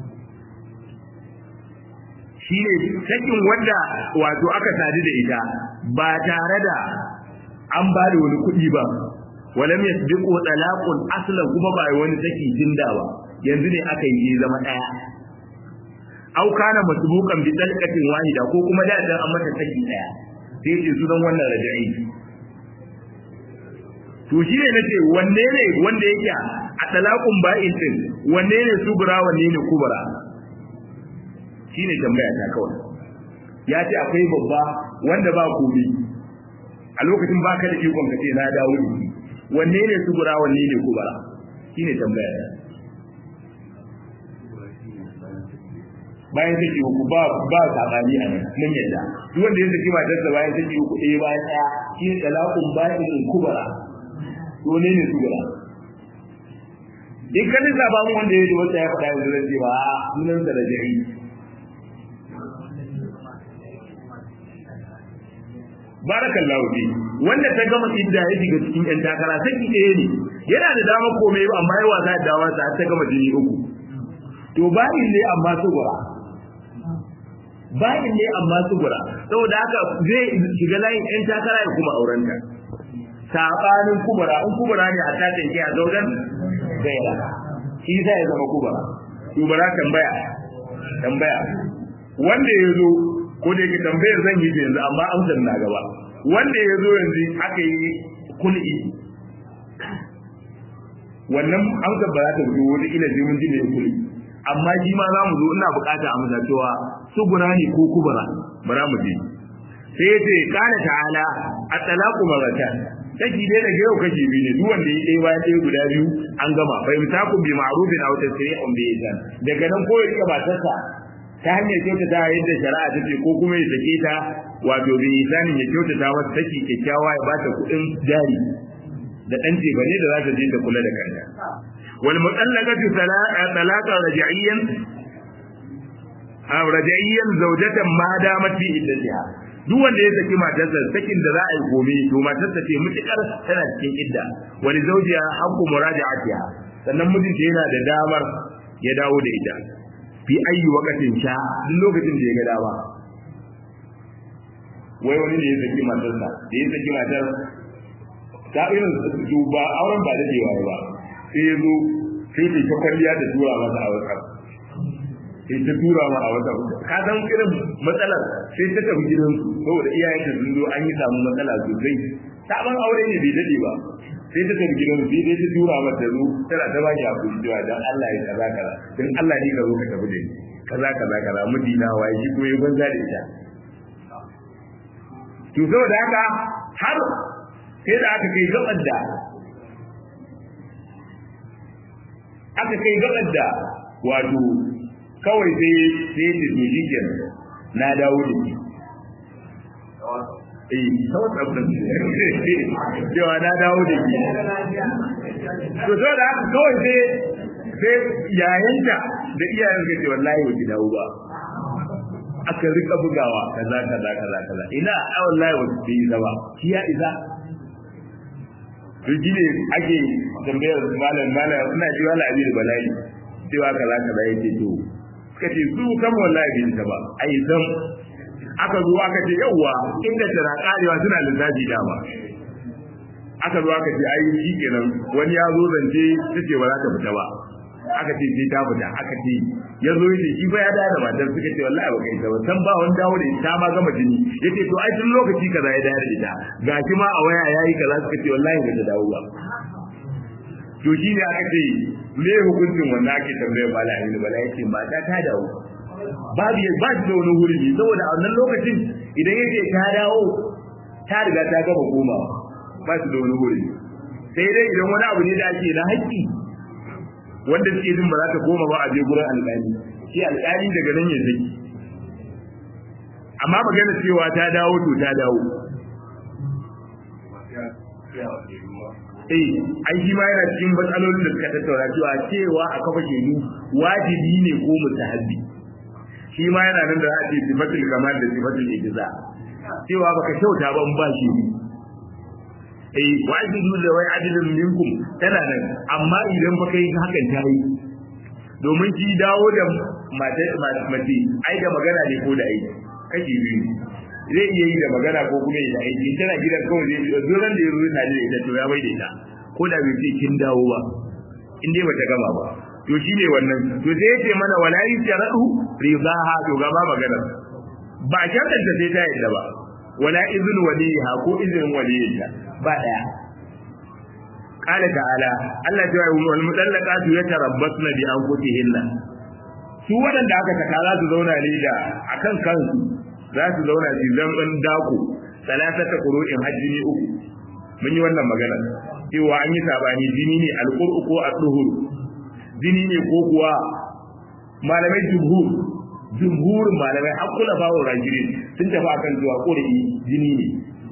shine sakin wanda wato aka sadu da ita ba tare da an ba da wani kuɗi ba walam yasbiqu talaqun aslan kuma ba wani saki jinda ba yanzu ne aka yi zama daya au kana masbuqan bi talqatin wahida ko kuma da dan an mata saki daya sai ce sunan wannan raja'i to shi ne nace wanne ne wanda yake a talaqun ba'in din wanne ne subra wanne ne kubra shine tambaya ta kawai ya ce akwai babba wanda ba komi a lokacin baka da ikon ka ce na dawo da shi wanne ne subra wanne ne kubra shine tambaya ta bayan saki uku ba ba sabani a nan mun yadda duk wanda ya saki matarsa bayan saki uku ɗaya bayan ɗaya shi ne talaqun ba'in kubra to ne ne kubra in ka lissafa mu wanda ya ji wata ya faɗa yanzu zan ce ba a sunan sa da jari barakallahu fi wanda ta gama idda ya shiga cikin yan takara saki ɗaya ne yana da damar komai amma yawa za ta dawo ta ta gama jini uku to bayin ne amma sugura bayin ne amma sugura saboda haka zai shiga layin yan takara ya kuma aurenta sabanin kubura in kubura ne a ta tanke a zaudan gaira shi zai ya zama kubura kubura tambaya tambaya wanda ya zo ko da yake tambayar zan yi yanzu amma amsar na gaba wanda ya zo yanzu aka yi kul'i wannan amsar ba za ta zo wata ila sai mun ji ne kul'i amma shi ma za mu zo ina bukata amsa cewa sugura ne ko kubura bara mu je sai ya ce kana ta'ala at-talaqu marratan kashi dai daga yau kashi biyu ne duk wanda ya ɗaya bayan ɗaya guda biyu an gama fa imsaku bi ma'rufin aw tasri'un bi ihsan daga nan ko ya rika matarsa ta hanyar kyautata yadda shari'a ta ce ko kuma ya sake ta wato bi ihsanin ya kyautata mata saki kyakkyawa ya bata kuɗin jari da ɗan ce bane da za ta je ta kula da kanta wal mutallaqatu talaqa raj'iyyan aw raj'iyyan zawjatan ma damat fi iddatiha duk wanda ya saki matarsa sakin da za a yi gobe to matarsa ce mutukar tana cikin idda wani zaujiya haqqu muraja'atiha sannan mijinta yana da damar ya dawo da ita fi ayi wakatin sha duk lokacin da ya ga dama wai wani ne ya saki matarsa da ya saki matar ta irin su ba auren ba dadewa ba sai ya zo sai ta kwalliya da tura masa a wasa sai ta tura ma a wata ka san irin matsalar sai ta tafi gidan su saboda iyayen ta sun zo an yi samu matsala sosai sabon aure ne bai dade ba sai ta tafi gidan su sai ta tura mata zo tana ta baki hakuri cewa dan Allah ya kaza kaza dan Allah ne ka zo ka tafi da ni kaza kaza kaza mudina waye shi kuma ya banza da ita to saboda haka har sai da aka kai gabar da aka kai gabar da wato kawai sai sai ta to shi kenan na dawo da shi eh kawai tsabtan cewa na dawo da shi to so da haka kawai sai sai yayanta da iyayen suka ce wallahi ba ki dawo ba aka rika bugawa kaza kaza kaza kaza ina a wallahi ba ki yi ba ki ya isa to ne ake tambayar malam malam ina ji wala abin bala'i cewa kaza kaza yake to suka ce su kan wallahi bai ta ba ai zam aka zo aka ce yauwa inda tana karewa suna lissafi dama aka zo aka ce ai shi kenan wani ya zo zance ta ce ba za ta fita ba aka ce sai ta fita aka ce ya zo yace shi fa ya dawo da matar suka ce wallahi ba kai ta ba san ba wani dawo da ita ma gama jini yace to ai tun lokaci kaza ya dawo da ita gashi ma a waya yayi kaza suka ce wallahi ba ta dawo ba to shi ne aka ce me hukuncin wannan ake tambayar bala ne bala yace mata ta dawo babu ya ba da wani hurumi saboda a wannan lokacin idan yake ta dawo ta riga ta gama komawa ba su da wani hurumi sai dai idan wani abu ne da ake na haƙƙi wanda suke jin ba za ta koma ba a je gurin alƙali shi alƙali daga nan ya zaki amma magana cewa ta dawo to ta dawo eh ai shi ma yana cikin matsalolin da suka tattauna cewa cewa a kafa shedu wajibi ne ko mustahabbi shi ma yana nan da za a ce sifatul kamal da sifatul ijza cewa baka kyauta ba in ba shi eh wajibi da wai adilin minkum tana nan amma idan baka yi hakan ta yi domin shi dawo da mace mace ai da magana ne ko da aiki kashi biyu zai iya yi da magana ko kuma yi da aiki tana gidan kawai zai yi zuran da ya ruwa na da ita to ya bai da ita ko da bai ce kin dawo ba in dai bata gama ba to shi ne wannan to sai ya ce mana wala yi sharadu rizaha to gaba magana ba shartanta sai ta yadda ba wala izin waliha ko izinin waliyinta ba daya قال تعالى الله تعالى والمطلقات يتربصن بأنفسهن su waɗanda aka saka za su zauna ne da akan kansu za su zauna su zaman dako salatata qur'in hajjini uku mun yi wannan magana cewa an yi sabani jini ne alqur'u ko ad-duhur jini ne ko kuwa malamai jumhur jumhur malamai hakula bawo rajiri sun tafi akan cewa qur'i jini ne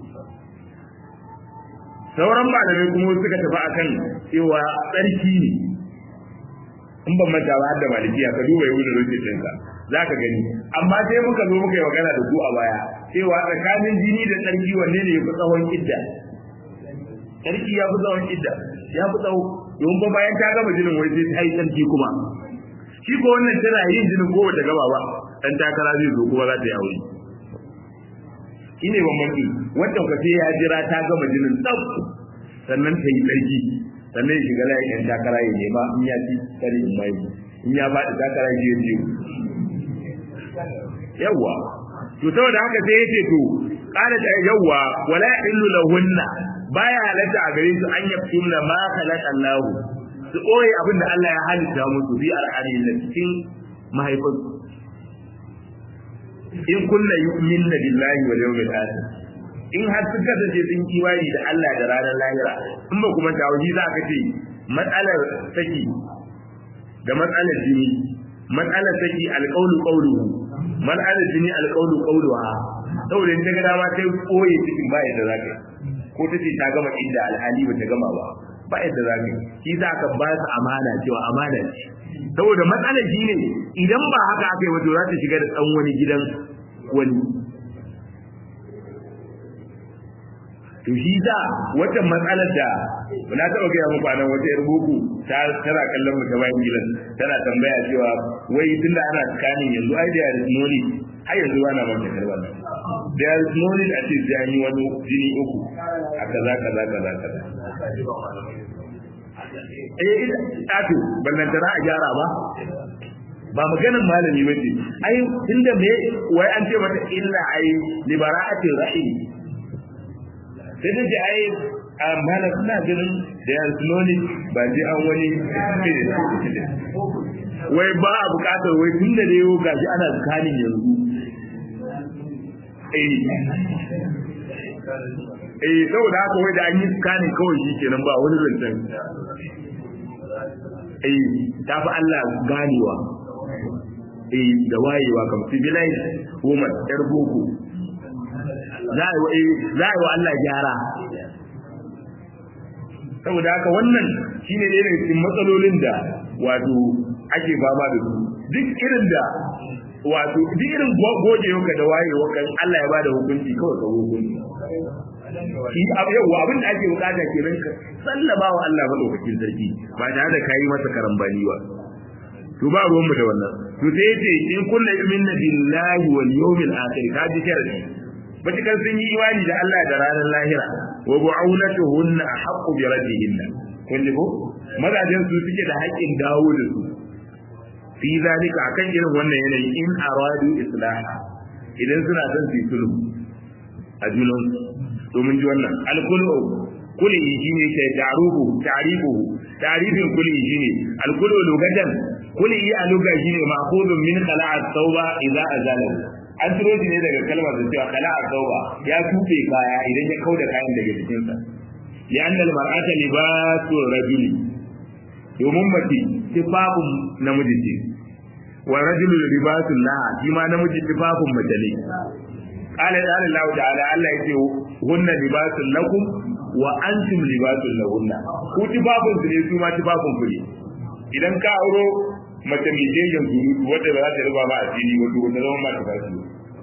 sauran malamai kuma suka tafi akan cewa tsarki ne in ban manta ba har da malikiya ka duba yau da rufe ɗinka za ka gani amma sai muka zo muka yi magana da ku a baya cewa tsakanin jini da tsarki wanne ne ya fi tsawon idda tsarki ya fi tsawon idda ya fi tsawo domin ba bayan ta gama jinin wai sai ta yi tsarki kuma shi ko wannan tana yin jinin ko wata gaba ba dan takara zai zo kuma za ta yi aure shi ne bambanci wanda ka sai ya jira ta gama jinin tsaf sannan ta yi tsarki sannan ya shiga layin yan takara ya nema in ya ci kare in mai in ya faɗi takara ya je yawwa to saboda haka sai yace to qala ta yawwa wala illu lahunna baya halatta a gare su an yaftumna ma khalaqa Allah su koyi abin da Allah ya halitta musu bi al'adin da cikin mahaifansu in kunna yu'minna billahi wal yawmil akhir in har sun kasance sun kiwani da Allah da ranar lahira in ba kuma tawji za ka ce matsalar saki da matsalar jini matsalar saki alqawlu qawluhu matsalar jini alqawlu qawluha saboda in daga dama sai koye cikin ba yadda za ka ko ta ce ta gama inda alhali ba ta gama ba ba yadda za ka shi za ka ba su amana cewa amana ce saboda matsalar shi ne idan ba haka aka yi wato za ta shiga da ɗan wani gidan wani to shi za wata matsalar da na taɓa gaya muku anan wata yar boko ta tana kallon mu ta bayan gidan tana tambaya cewa wai tunda ana tsakanin yanzu ai da yare noni har yanzu ba na manta karba nan da yare noni a ce sai an yi wani jini uku a kaza kaza kaza kaza eh ita tato ballantana a gyara ba ba maganin malami ba ce ai inda me wai an ce mata illa ai libara'ati rahim sai da ji ai amma na suna ganin da yan sunoni ba ji an wani wai ba a bukatar wai tun da yau gashi ana tsakanin yanzu eh eh saboda haka wai da an yi tsakanin kawai shi kenan ba wani zancen eh ta fi Allah ganewa eh da wayewa kam civilized woman yar boko za a yi wa Allah gyara saboda haka wannan shine ne daga cikin matsalolin da wato ake fama da su duk irin da wato duk irin gogewa da wayewa kan Allah ya bada hukunci kawai ka hukunci shi abu yawa abin da ake bukata kenan ka sallama wa Allah madaukakin sarki ba tare da kayi masa karambani ba to ba ruwan mu da wannan to sai yace in kullu yu'minu billahi wal yawmil akhir ka ji sharadi matukar sun yi imani da Allah da ranar lahira wa bu'aunatuhunna ahqqu bi raddihinna kun ji ko mazajen su suke da haƙƙin dawo da su fi zalika akan irin wannan yanayi in aradu islaha idan suna son su yi sulhu a junan domin ji wannan alkulu kuli shine ke ta'rubu ta'ribu ta'ribin kuli shine alkulu lugatan kuli a luga shine ma'khudun min khala'a tauba idza azala an turo shi ne daga kalmar da cewa khala'a tauba ya tufe kaya idan ya kauda kayan daga jikinsa li'anna al-mar'ata libasu rajuli domin mace tufafin namiji ce wa rajulu libasun laha shi ma namiji tufafin mace ne qala ya Allah ta'ala Allah yake hunna libasun lakum wa antum libasun lahunna ku tufafin su ne su ma tufafin ku ne idan ka auro mace mai jejin surutu wadda ba za ta riba ba a fili wato wanda zama ma ta bashi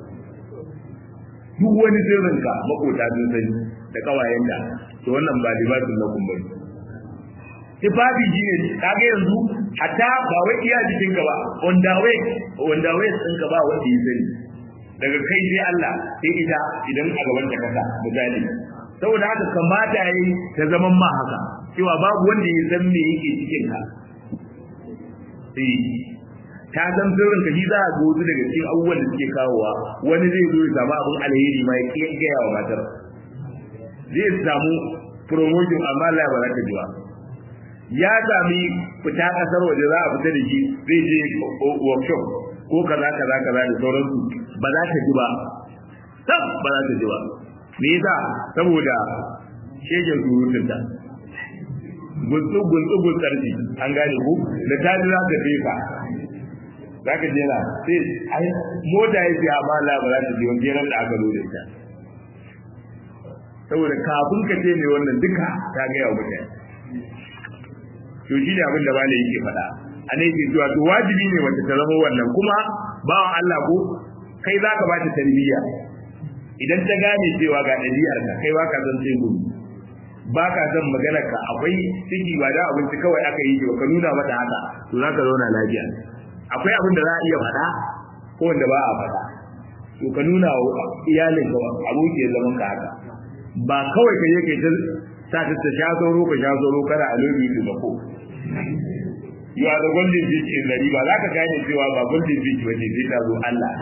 duk wani sirrinka makota sun sani da kawayen da to wannan ba libasun lakum bane tufafi shi ne kaga yanzu hatta ba wai iya jikin ka ba wanda wai wanda wai sun ka ba wanda ya sani daga kai sai Allah sai ita idan a gaban ta kasa misali saboda haka kamata yayi ta zaman ma haka cewa babu wanda ya san me yake cikin ka eh ta san sirrin ka shi za a ga wasu daga cikin abubuwan da suke kawowa wani zai zo ya samu abin alheri ma ya kiyaye wa matar zai samu promotion amma Allah ba za ta ji ba ya sami fita kasar waje za a fita da shi zai je workshop ko kaza kaza kaza da sauransu ba za ta ji ba sab ba za ta ji ba me yasa saboda shegen surutun ta gunsu gunsu gunsarci an gane ku da ta ji za ta fesa za ka je na sai ai mota ya fiya amma Allah ba za ta ji wani jeran da aka zo da ita saboda kafin ka ce mai wannan duka ta gaya wa mutane to shi ne abin da ba yake faɗa a ne yake cewa to wajibi ne wata ta zama wannan kuma bawan Allah ko kai za ka bata tarbiyya idan ta gane cewa ga ɗabi'ar ka kai ba ka san sai gudu ba ka san maganar ka akwai ciki ba da abinci kawai aka yi ba ka nuna mata haka to za ka zauna lafiya akwai abin da za a iya faɗa ko wanda ba a faɗa to ka nuna wa iyalin ka abokiyar zaman ka haka ba kawai ka je kai ta sa ta ta sha sauro ka sha sauro kada a lobi su ba ko you are the golden beach in the river za ka gane cewa ba golden beach ba ne sai ta zo Allah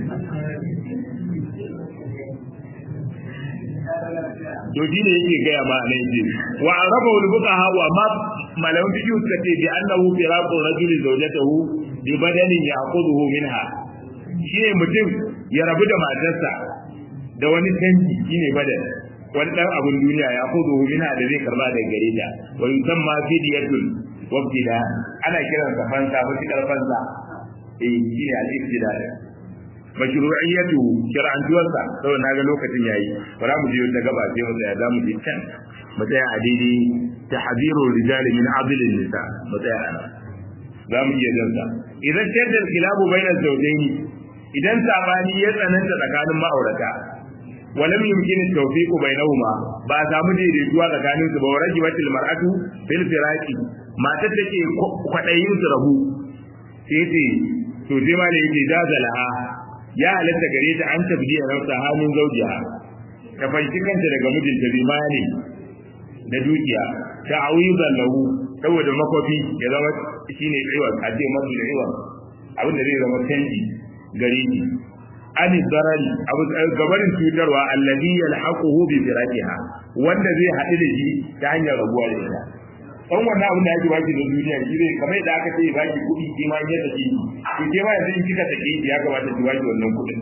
to shi ne yake gaya ma nan ce wa araba wal fuqaha wa ma malamin fiqh suka ce bi annahu firaqu rajuli zawjatahu bi badanin ya'khudhu minha shine mutum ya rabu da matarsa da wani canji shine badan wani dan abun duniya ya kudu minha da zai karba daga gare ta wa yusamma fidiyatul wabtida ana kiran sa fansa ko tikar fansa eh shi ne al-ibtida mashru'iyyatu shar'antuwarsa saboda naga lokacin yayi bara mu je ta gaba sai mu tsaya za mu je can mu tsaya a daidai tahziru rijal min adl nisa mu tsaya ana za mu iya dansa idan shaddal kilabu bainal zawjaini idan sabani ya tsananta tsakanin ma'aurata ولم يمكن التوفيق بينهما ba samu daidaituwa tsakanin su ba wa rajibatil mar'atu fil firaqi matar take kwadayin su rabu sai ce to sai ma da yake jazalaha ya halatta gare ta an tabdiya nafsa hannun zaujiya ta fanci kanta daga mijinta limani da dukiya ta awidan lahu saboda makofi ya zama shine iwa a ce masu da iwa abin da zai zama canji gare shi an darari abu gabarin cutarwa alladhi yalhaquhu bi firaqiha wanda zai haɗu da shi ta hanyar rabuwa da ita dan wannan abin da ake baki da duniya shi ne kamar da aka ce baki kuɗi ke ma ya take ki ke ma yanzu in kika take ya kamata ki baki wannan kuɗin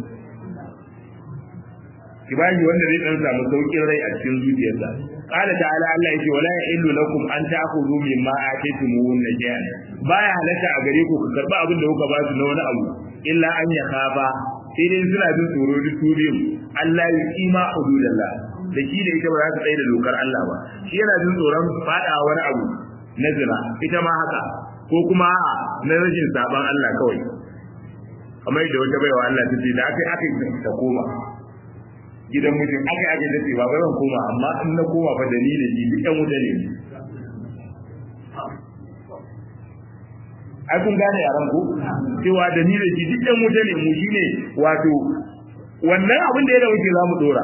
ki baki wanda zai dan samu saukin rai a cikin zuciyarsa qala ta'ala Allah yake wala yahillu lakum an ta'khudhu mimma ataytumuhunna shay'an baya halatta a gare ku ku karba abin da kuka ba su na wani abu illa an ya khafa sai dai suna jin tsoro duk turin Allah ya kima hududallah da shi da ita ba za su tsaye da dokar Allah ba shi yana jin tsoron fada wani abu na zina ita ma haka ko kuma na rashin saban Allah kawai kamar yadda wata baiwa Allah ta ce da aka aka yi ta koma gidan mutum aka yi aka yi ta ce ba zan koma amma in na koma fa dalilin ji duk ɗan wuta ne ai kun gane yaran ku cewa da ni da shi duk ɗan wuta ne mu shine wato wannan abin da ya da wuce za mu dora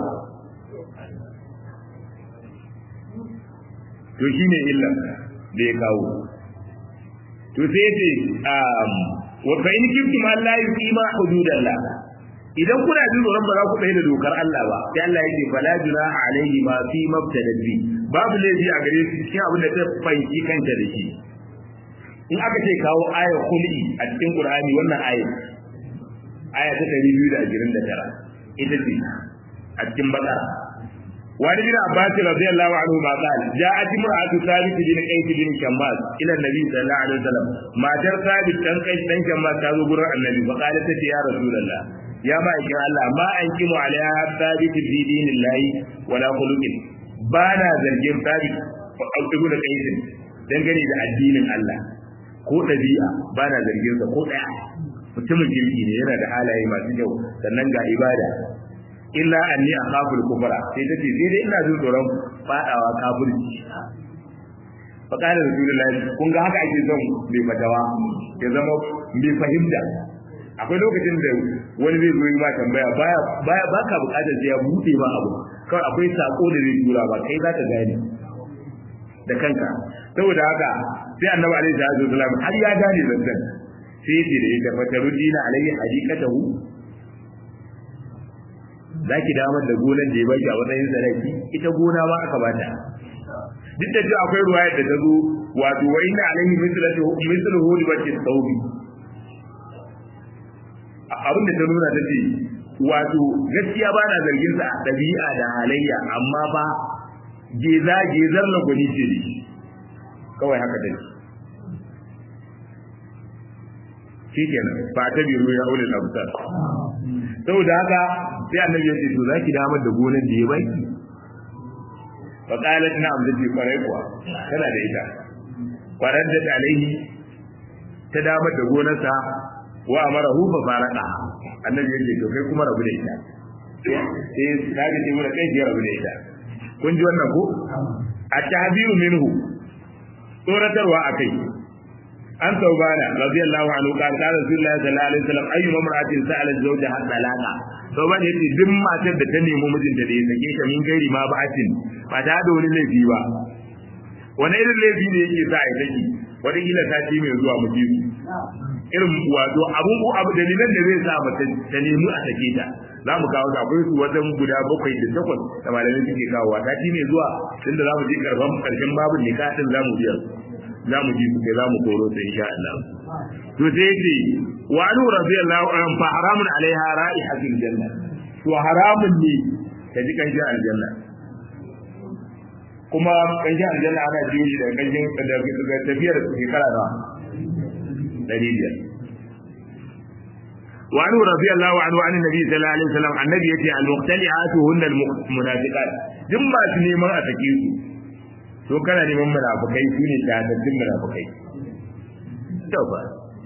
to shine illa da ya kawo to sai ce wa fa in kuntum alla yuqima hududallah idan kuna jin tsoron ba za ku tsaye da dokar Allah ba sai Allah yake fala junaha alaihi ma fi mabtada bi babu laifi a gare shi cikin abin da ta fanki kanta da shi in aka ce kawo ayar khul'i a cikin Qur'ani wannan ayar aya ta 229 ita ce a cikin Baqara وعن ابن عباس رضي الله عنه ما قال جاءت امرأة ثابت بن قيس بن شماس إلى النبي صلى الله عليه وسلم ما جر ثابت بن قيس بن شماس تازو قرر النبي فقالت يا رسول الله يا ما إكرا الله ما أنكم عليها ثابت في دين الله ولا خلق بانا زرجين ثابت ابن قيس dangane da addinin Allah ko ɗabi'a ba na zargin sa ko ɗaya mutumin kirki ne yana da halaye masu kyau sannan ga ibada illa anni akhafu al-kufra sai tace sai dai ina jin tsoron fadawa kafirci fa kana rasulullahi kun ga haka ake son mai fatawa ya zama mai fahimta akwai lokacin da wani zai zo yi ma tambaya baya baya baka bukatar sai ya bude ma abu kawai akwai sako da zai tura ba kai za ka gane da kanka saboda haka sai annabi alaihi salatu wasallam har ya gane zanzan sai ya ce da ita fatarudina alaihi hadikatahu za ki damar da gonar da ya baki a matsayin sadaki ita gona ma aka bata duk da cewa akwai ruwaya da ta zo wato wa inna alaihi mislatu misluhu li baki thawbi abin da ta nuna ta ce wato gaskiya ba na zargin sa dabi'a da halayya amma ba geza gezar na gwani ce ne kawai haka dai shi kenan ba ta biro ya ulil absar saboda haka sai annabi ya ce to zaki damar da gonar da ya baki fa qalat na'am da ce kwarai kuwa tana da ita kwarar da alaihi ta damar da gonarsa wa amarahu fa faraka annabi ya ce to kai kuma rabu da ita sai ta ga cewa kai ya rabu da ita kun ji wannan ko a tahbiru minhu tsoratarwa akai an taubana radiyallahu anhu kan ta rasulullahi sallallahu alaihi wasallam ayyu mamra'atin sa'alat zawjaha talaqa taubana yace duk matar da ta nemi mijinta da ya sake ta min gairi ma ba'atin ba ta da wani laifi ba wani irin laifi ne yake sa ai saki wani kila ta ci mai zuwa miji irin wato abun abu dalilan da zai sa mace ta nemi a sake ta za mu kawo akwai su wajen guda bakwai da takwas da malamai suke kawowa ta ci mai zuwa tunda za mu je karban karshen babin nikahin za mu biya za mu ji sai za mu koro ta insha Allah to sai yace wa anu radiyallahu anhu fa haramun alaiha ra'ihatul janna to haramun ne ta ji kanjin aljanna kuma kanjin aljanna ana jiyo shi da kanjin da tafiyar shekara na dari biyar وعنه رضي الله عنه عن النبي صلى الله عليه وسلم النبي يتي المختلعات هن المنافقات ثم سنيما أتكيسو to kana neman munafukai su ne shahadattun munafukai to ba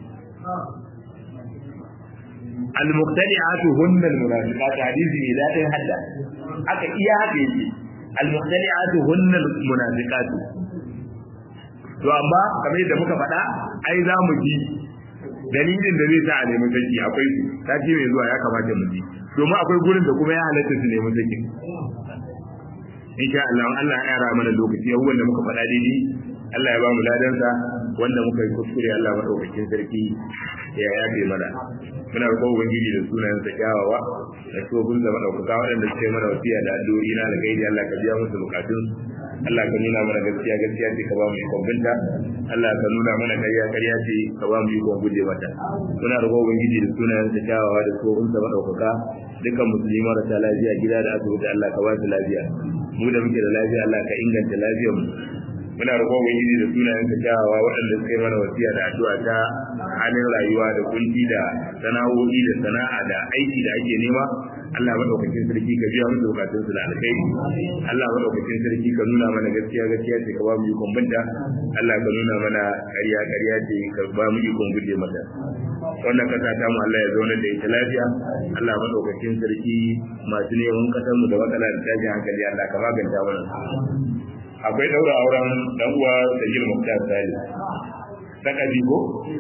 al-muqtali'atu hunna al-munafiqat hadisi ne da ɗin hadda aka iya haka yake al-muqtali'atu hunna al-munafiqat to amma kamar yadda muka faɗa ai za mu ji dalilin da zai sa a nemi saki akwai su sati mai zuwa ya kamata mu ji domin akwai gurin da kuma ya halatta su nemi saki insha Allah Allah ya yara mana lokaci abubuwan da muka faɗa daidai Allah ya ba mu ladansa wanda muka yi kuskure Allah madaukakin sarki ya yafe mana muna roƙon ubangiji da sunayen sa kyawawa da tsohon da madaukaka waɗanda suka yi mana wasiya da addu'o'i na da gaidi Allah ka biya musu bukatun Allah ka nuna mana gaskiya gaskiya ce ka ba mu ikon binta Allah ka nuna mana ƙarya ƙarya ce ka ba mu ikon guje mata muna roƙon ubangiji da sunayen sa kyawawa da tsohon da madaukaka dukkan musulmi marasa lafiya gida da asibiti Allah ka ba su lafiya mu da muke da lafiya Allah ka inganta lafiyar mu muna roƙon ubangiji da sunayen ka kyawawa waɗanda suka yi mana wasiya da addu'a ta halin rayuwa da kunci da sana'o'i da sana'a da aiki da ake nema Allah madaukakin sarki ka biya musu bukatun su da alkhairi Allah madaukakin sarki ka nuna mana gaskiya gaskiya ce ka ba mu ikon binta Allah ka nuna mana ƙarya ƙarya ce ka ba mu ikon guje mata wannan kasa ta mu Allah ya zauna da ita lafiya Allah madaukakin sarki masu neman kasar mu da matsala da tashin hankali Allah ka maganta mana akwai daura auren dan uwa Sajil Muktar Sali sakaji ko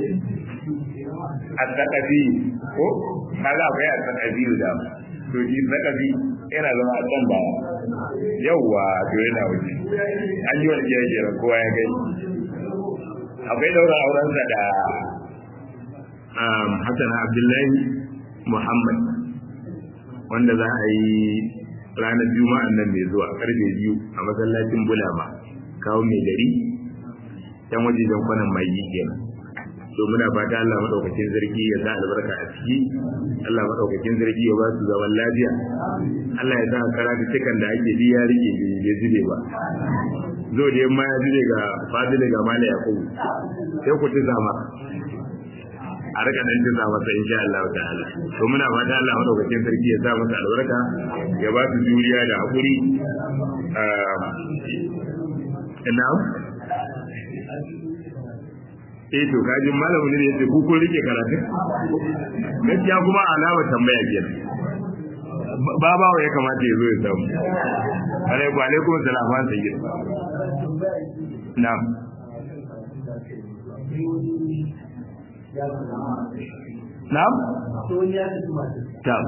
at-taqabi ko kaga akwai at-taqabi da to shi sakabi yana zama a can baya yawwa to yana wuce an yi wani jajjera kowa ya gani akwai daura auren sa da Hassan Abdullahi Muhammad wanda za a yi ranar juma'an nan mai zuwa karfe biyu a masallacin bulama kawo mai gari yan wajejen kwanan mai kenan to muna fata Allah madaukakin zargi ya sa albarka a ciki Allah madaukakin zargi ya ba su zaman lafiya Allah ya sa karatu cikan da ake biya rike bai zube ba zo da yamma ya zube ga fadili ga mala yakubu sai ku ci zama a rika dan tuna masa insha Allah ta'ala to muna fata Allah madaukakin sarki ya sa masa albarka ya ba su juriya da hakuri ina eh to kaji malamin ne yace ku kun rike karatu gaskiya kuma alama tambaya kenan babawa ya kamata ya zo ya samu alaikum alaikum salam an sayyid na'am Na'am? to ya fi masu Ta.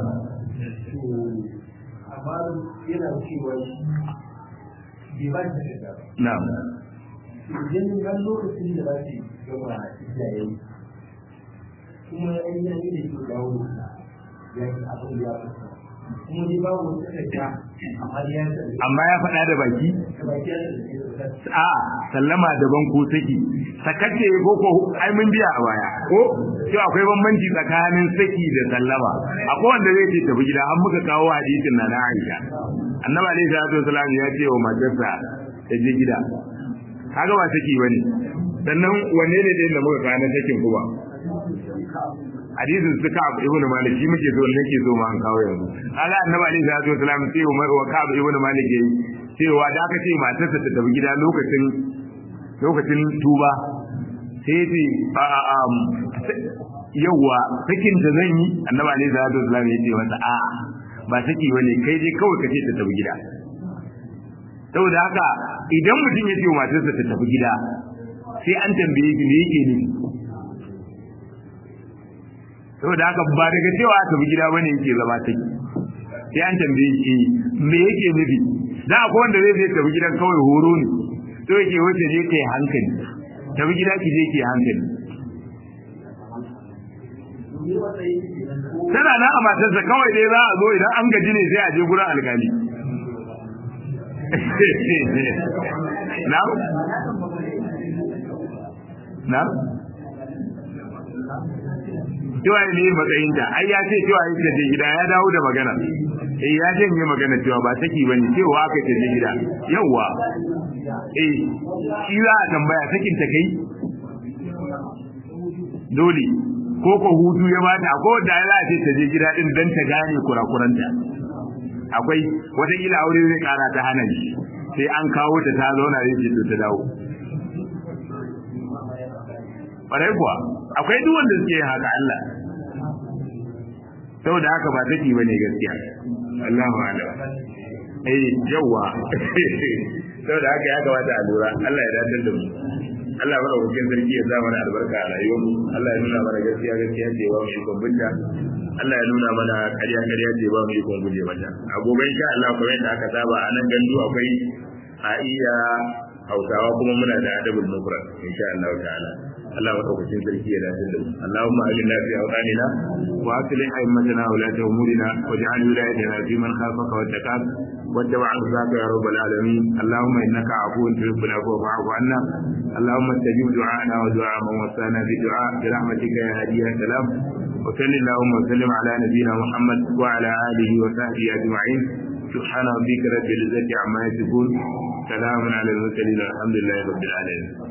amma yana cewa bai ba ta da ba Na'am. idan ga lokacin da za su gama iyaye kuma an yi yanki da ke dawo ya yi abin da ya fasa kuma ni ba mu takarda amma ya yi Amma ya faɗa da baki? da baki ya da ke A sallama daban ko saki. Sakace ko ko ai mun biya a baya. Ko cewa akwai bambanci tsakanin saki da sallama. Akwai wanda zai ce tafi gida an muka kawo hadisin na na Aisha. Annabi alaihi salatu wasallam ya ce wa matarsa ta je gida. Kaga ba saki bane. Sannan wanne ne da muka kawo na sakin kuma? hadisin su Ka'ab ibn Malik shi muke so nake so ma an kawo yanzu kaga annabi alaihi salatu wasalam sai wa Ka'ab ibn Malik yayi cewa da aka ce matarsa ta tafi gida lokacin lokacin tuba sai ce a a a yawa sakin da zan yi annabi alaihi salatu wasalam ya ce masa a ba saki bane kai dai kawai ka ce ta tafi gida saboda haka idan mutum ya ce wa matarsa ta tafi gida sai an tambaye shi me yake nufi saboda haka ba daga cewa a tafi gida bane yake zama take sai an tambaye shi me yake nufi da akwai wanda zai zai tafi gidan kawai horo ne to yake wace je kai hankali tafi gida ki je ki hankali tana nan a matarsa kawai dai za a zo idan an gaji ne sai a je gurin alkali na na cewa ne matsayinta ai ya ce cewa yin ta je gida ya dawo da magana eh ya ce ne magana cewa ba saki bane cewa aka ce je gida yawa eh shi za a tambaya sakin ta kai dole ko ko hutu ya bata ko da ya ce ta je gida din dan ta gane kurakuranta akwai wata kila aure zai kara ta hana shi sai an kawo ta ta zauna zai ce to ta dawo ƙwarai kuwa akwai duk wanda suke yin haka Allah saboda haka ba take bane gaskiya Allahu a'lam eh yawa saboda haka ya kamata a lura Allah ya dadar da mu Allah mana hukuncin sarki ya zama mana albarka a rayuwar mu Allah ya nuna mana gaskiya gaskiya ce ba mu ikon binta Allah ya nuna mana ƙarya ƙarya ce ba mu ikon guje mata a gobe insha Allah kuma yadda aka saba a nan gandu akwai a iya Hausawa kuma muna da adabul mufrad insha Allah ta'ala Allah madaukakin sarki ya dace da mu Allahumma ajina fi awqanina wa aslih a'immatana wa la umurina waj'al wilayatana fi man khafaka wa taqab واتبع رضاك يا رب العالمين اللهم انك عفو تحب العفو فاعف عنا اللهم استجب دعاءنا ودعاء من وصانا بدعاء برحمتك يا هادي يا سلام وصل اللهم وسلم على نبينا محمد وعلى اله وصحبه اجمعين سبحان ربك رب العزه عما يصفون سلام على المرسلين الحمد لله رب العالمين